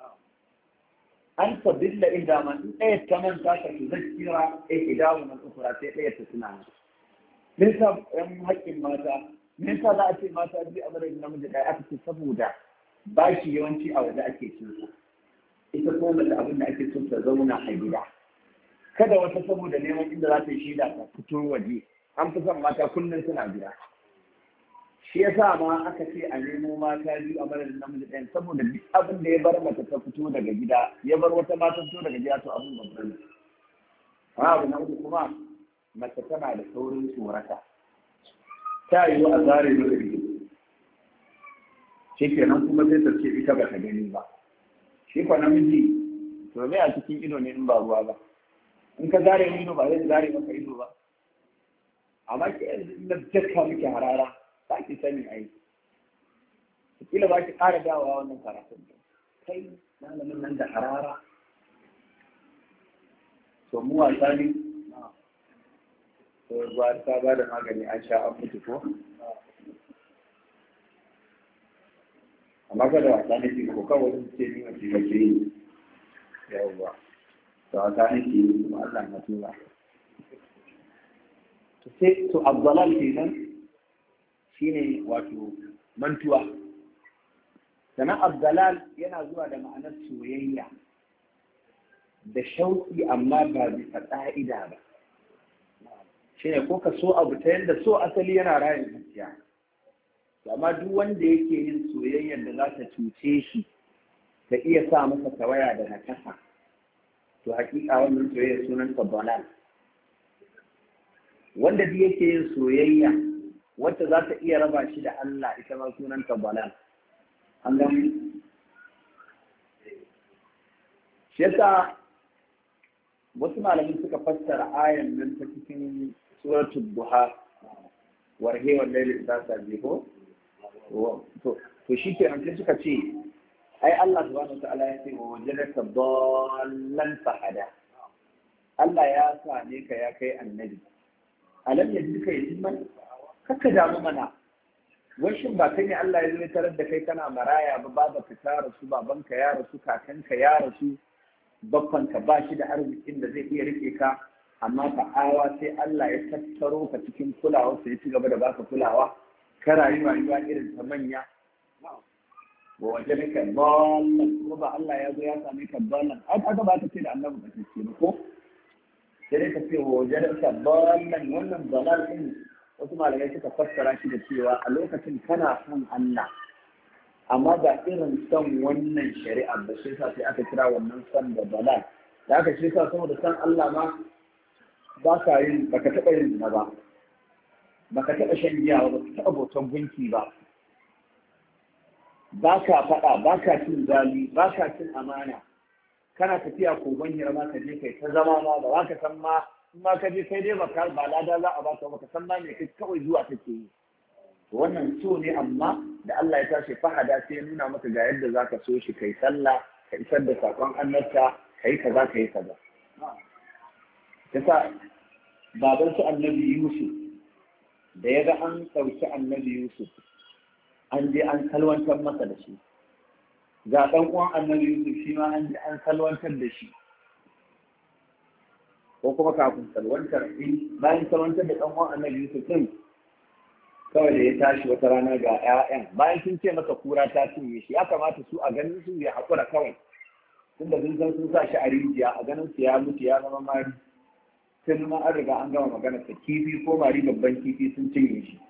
an tabilla inda man in ɗaya ta manta ka tu zakira eh idawu man ukura sai ɗaya ta tuna me yasa yan haƙƙin mata me yasa za a ce mata biyu a madadin namiji ɗaya aka ce saboda bashi yawanci a waje ake cin sa ita ko mace abin da ake so ta zauna a gida kada wata saboda neman inda za ta yi shida ta fito waje an fi son mata kullum suna gida shi yasa ma aka ce a nemo mata biyu a madadin namiji ɗayan saboda duk abin da ya bar mace ta fito daga gida ya bar wata mata fito daga gida to abin babban ne amma abu na uku kuma mace tana da saurin tsorata ta yi a zare da ido shi kenan kuma sai ta ce ita ba ta gani ba shi kwa namiji to me a cikin ido ne in ba ruwa ba in ka zare ido ba zai zare maka ido ba amma ke yanzu na jakka muke harara ba ki sani ai kila ba ki ƙara dawowa wannan karatun kai malamin nan da harara to mu wasa ne to ba ta ba da magani an sha an mutu ko amma kada wasa ne ke ko kawai sun ce ni wace wace yi yawwa to wasa ne ke yi kuma Allah na tura to sai to abdalal kenan shine wato mantuwa sannan abdalal yana zuwa da ma'anar soyayya da shauƙi amma ba bisa ƙa'ida ba shine ko ka so abu ta yadda so asali yana rayin zuciya amma duk wanda yake yin soyayyar da za ta cuce shi ta iya sa masa tawaya da nakasa to hakika wannan soyayya sunan balal wanda duk yake yin soyayya wacce za ta iya raba shi da Allah ita ma sunan balal an gani shi yasa wasu malamin suka fassara ayan nan ta cikin suratul duha warhe wal layli idza sabihu to to shi ke sai suka ce ai Allah subhanahu wataala ya ce wa wajadaka dallan fahada Allah ya same ka ya kai annabi alam yajidka yatiman kaka damu mana washin ba kai ne Allah ya zo ya tarar da kai kana maraya ba baba ka ta rasu babanka ya rasu kakanka ya rasu babbanka ba shi da arzikin da zai iya rike ka amma ta'awa sai Allah ya tattaro ka cikin kulawa sai ya ci gaba da baka kulawa ka rayu rayuwa irin ta manya wa waje ne ka ballan ko ba Allah ya zo ya same ka ballan ai aka ba ta ce da annabi ba ta ce ba ko sai dai ka ce wa waje ne ka ballan wannan balal din wasu malamai suka fassara shi da cewa a lokacin kana son Allah amma ba irin son wannan shari'a ba shi yasa sai aka kira wannan son da balal da aka shi yasa saboda son Allah ma ba ka yin baka taɓa yin zina ba baka taɓa shan giya ba baka taɓa bautan gunki ba ba ka faɗa ba ka cin zali ba ka cin amana kana tafiya kogon hirma ka je kai ta zama ma ba ka san ma in ma ka je kai dai baka ba lada za a baka baka san ma me kai kawai zuwa take yi wannan so ne amma da Allah ya tashi fahada sai ya nuna maka ga yadda zaka so shi kai sallah ka isar da sakon annabta kai kaza kai kaza yasa baban su annabi Yusuf da ya ga an ɗauki annabi Yusuf an je an salwantar masa da shi ga ɗan uwan annabi Yusuf shi ma an je an salwantar da shi ko kuma kafin salwantar in bayan salwantar da ɗan uwan annabi Yusuf din kawai da ya tashi wata rana ga 'ya'yan bayan sun ce masa kura ta cinye shi ya kamata su a ganin su ya haƙura kawai tunda sun san sun sa shi a rijiya a ganin su ya mutu ya zama mari sun ma an riga an gama magana ta kifi ko mari babban kifi sun cinye shi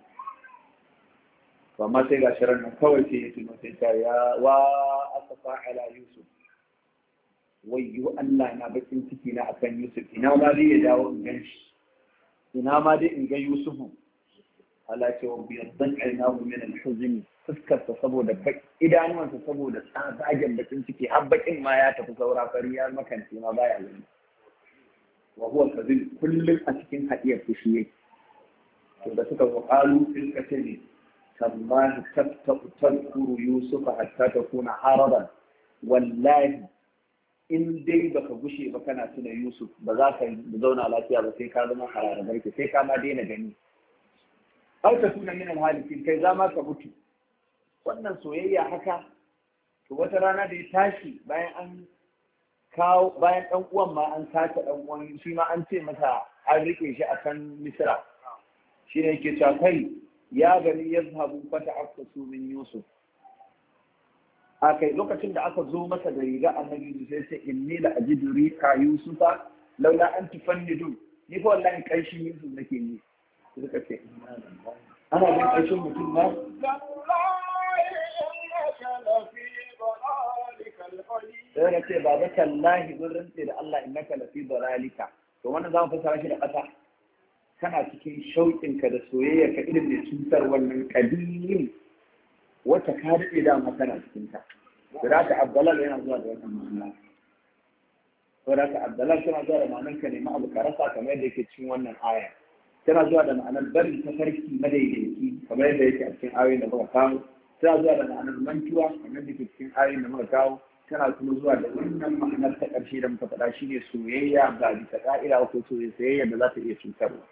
amma sai ga shirin nan kawai sai ya tuno sai ta ya wa asafa ala yusuf wayyo Allah na bakin ciki na akan yusuf ina ma dai ya dawo in gan shi ina ma dai in ga yusufu Allah ce wa biyaddan ainahu min al-huzn fuskarsa saboda idanuwansa saboda tsagen bakin ciki har bakin ma ya tafi saura fari ya makance ma baya gani wa huwa kadhib kullum a cikin hadiyar fushi yake to da suka zo qalu fil qatl tallahi tabta'u tadhkuru yusufa hatta takuna haradan wallahi in dai baka gushe ba kana tuna yusuf ba za ka zauna lafiya ba sai ka zama harara barke sai ka ma daina gani har ka tuna min halikin kai za ma ka mutu wannan soyayya haka to wata rana da ya tashi bayan an kawo bayan dan uwan ma an sace dan uwan shi ma an ce masa an rike shi a kan misra shi ne yake cewa kai ya gani yazhabu fata afkasu min yusuf a kai lokacin da aka zo masa da riga annabi sai ce inni la ajidu rika yusufa laula an tufannidu ni fa wallahi kanshin Yusuf nake yi suka ce ana jin kanshin mutum ma تالله إنك لفي ضلالك القديم sai ya ce baba tallahi mun rantse da Allah innaka lafi dalalika to wannan zamu fassara shi da ƙasa kana cikin shauƙinka da soyayya ka irin da cutar wannan kadimin wacce ka daɗe da kana cikin ta da ka abdalal yana zuwa da wannan ma'ana to da ka abdalal tana zuwa da ma'anar ka nemi abu ka rasa kamar yadda yake cikin wannan aya tana zuwa da ma'anar barin tafarki madaidaici kamar yadda yake a cikin ayoyin da muka kawo tana zuwa da ma'anar mantuwa kamar yadda yake cikin ayoyin da muka kawo tana kuma zuwa da wannan ma'anar ta ƙarshe da muka faɗa shi ne soyayya ba bisa ƙa'ida ko soyayya da za ta iya cutarwa.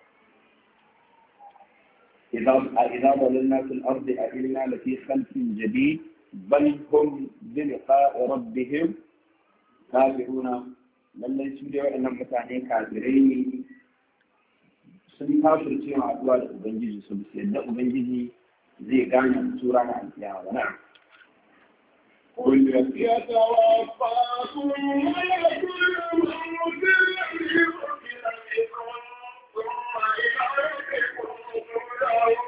إذا ضللنا في الأرض أئنا لفي خلق جديد بل هم بلقاء ربهم كافرون lallai su da waɗannan mutane kafirai ne sun kafir cewa haɗuwa da Ubangiji su bisa yadda Ubangiji zai gane su ranar alkiyama ba na'am قل يتوفاكم ملك الموت الذي وكل بكم ثم إلى ربكم ترجعون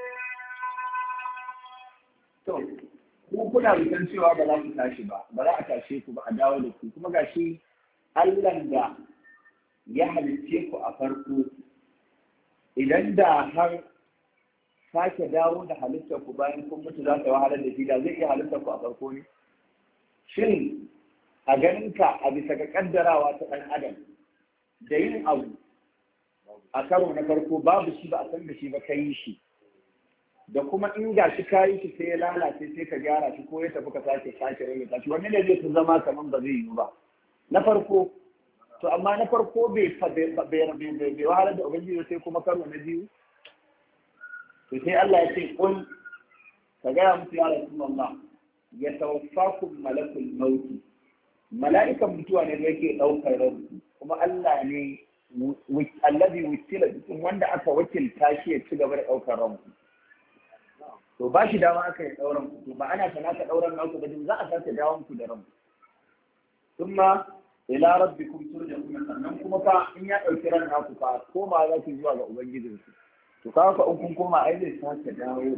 To, ku kuna bisan cewa ba za ku tashi ba, ba za a tashe ku ba a dawo da ku, kuma gashi Allahn da ya halicce ku a farko, idan da har sake dawo da halittar ku bayan kun mutu za ta wahalar da shi da zai iya halittar ku a farko ne? Shin a ganinka a bisa ga kaddarawa ta ɗan adam da yin abu a karo na farko babu shi ba a san da shi ba ka yi shi. da kuma in ga shi kayi shi sai ya lalace sai ka gyara shi ko ya tafi ka sake sake rage shi wanne ne zai fi zama kaman ba zai yiwu ba na farko to amma na farko bai bai wahalar da ubangiji sai kuma karo na biyu to sai Allah ya ce kun ka gaya musu ya rasulullah ya tawaffakum malakul maut mala'ikan mutuwa ne da yake daukar ranku kuma Allah ne allazi wukila bikum wanda aka wakilta shi ya ci gaba da daukar ranku to ba shi dama aka yi ɗauran ku to ba ana sana ka ɗauran naku ba za a sake dawon ku da ranku thumma ila rabbikum turja'un sannan kuma fa in ya ɗauki ran naku fa koma za ku zuwa ga ubangijin ku to kaga fa in kun koma ai zai sake dawo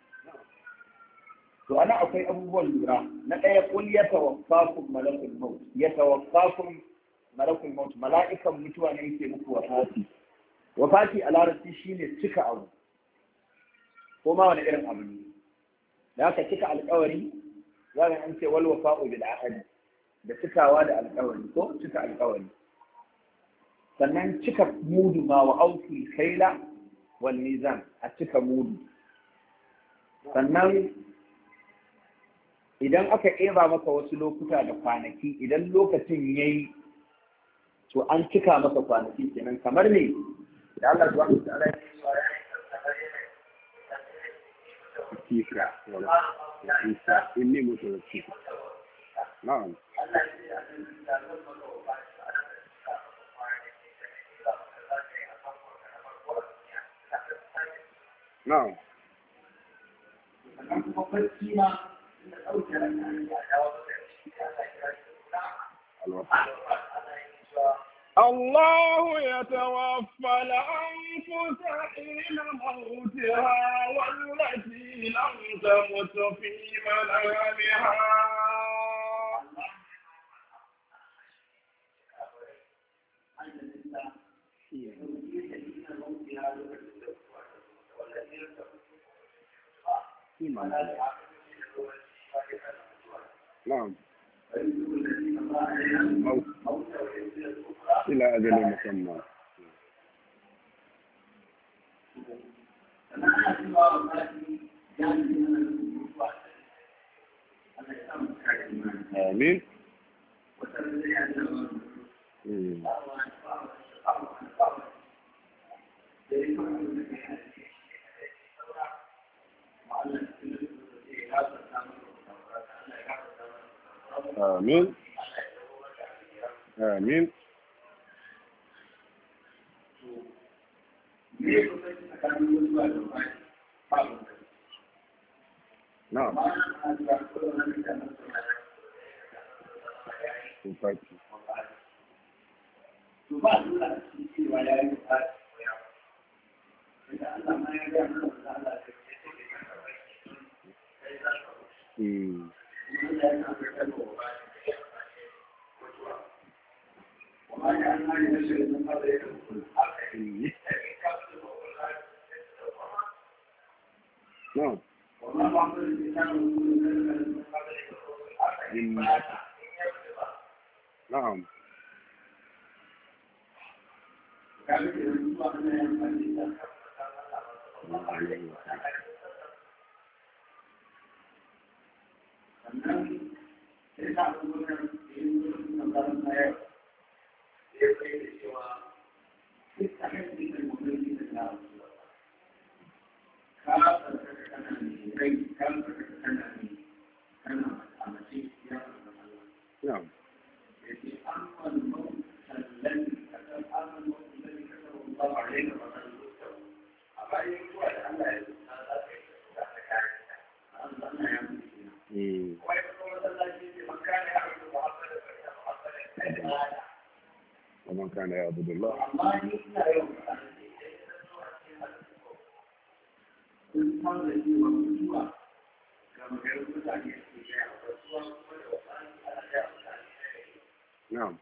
to ana akwai abubuwan lura na ɗaya kul yatawaffakum malakul maut yatawaffakum malakul maut mala'ikan mutuwa ne yake muku wafati wafati a larabci shine cika abu ko ma wani irin abu ne da aka cika alkawari za ka an ce wal wafa'u bil ahad da cikawa da alkawari ko cika alkawari sannan cika mudu ma wa auki kaila wal mizan a cika mudu sannan idan aka eba maka wasu lokuta da kwanaki idan lokacin yayi to an cika maka kwanaki kenan kamar ne da Allah subhanahu wa ta'ala ya فيك وعيسى إني متوفيك نعم نعم الله يتوفى الأنفس حين موتها والتي لم تمت في منامها نعم موت إلى أجل مسمى آمين مم. آمين آمين نعم وفاتي Mm. Mm. No. Mm. نعم الله عليه وسلم. نعم Mm. ومن كان يعبد الله نعم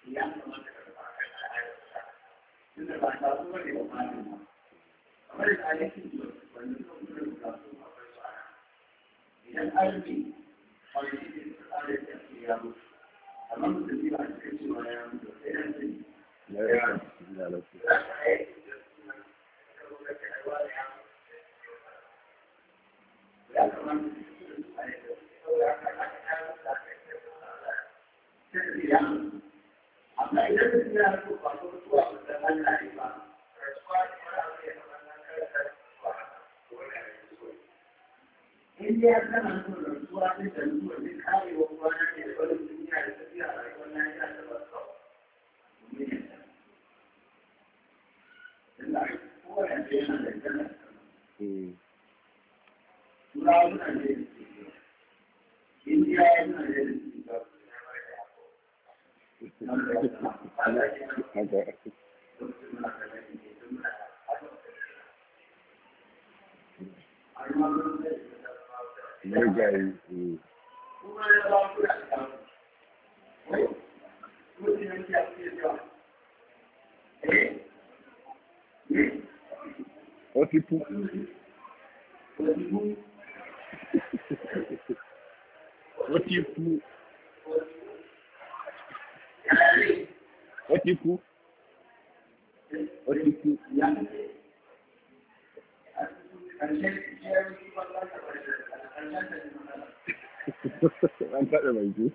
لا يعلم. لا لا Mm. هذا مرجعي Mm. Ó ti kú. Ó ti kú. Ó ti kú. Ó ti kú. An taɓa mai ku.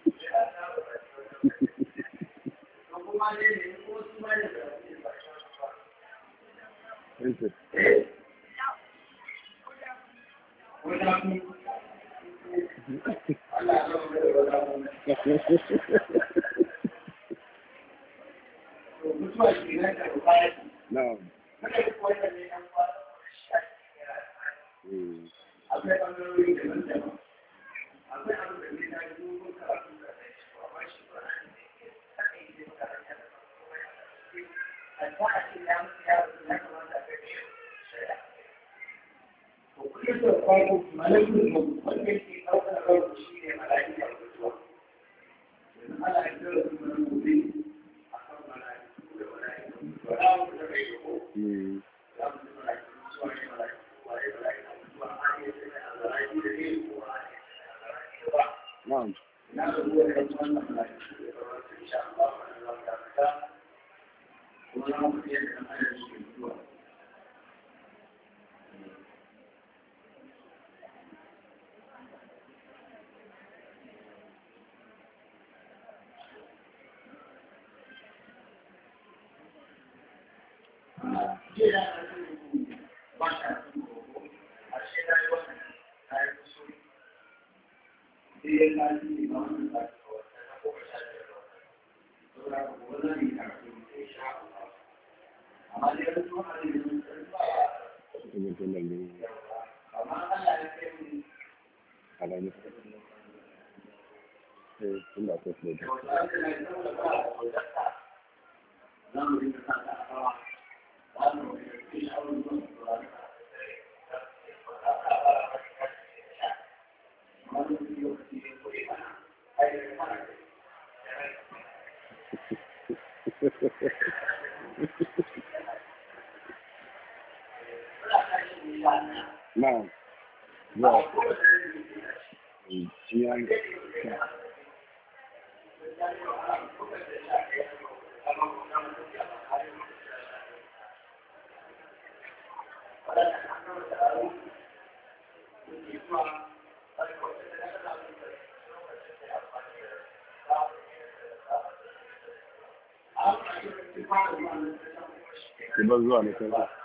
Na'am. Mm. Mm. Na'am. Ibn Tunan ne. Alamu. Eh, inda akwai flood. Na'am. Zuwa. Ya yi. Ki bar zuwa na kai.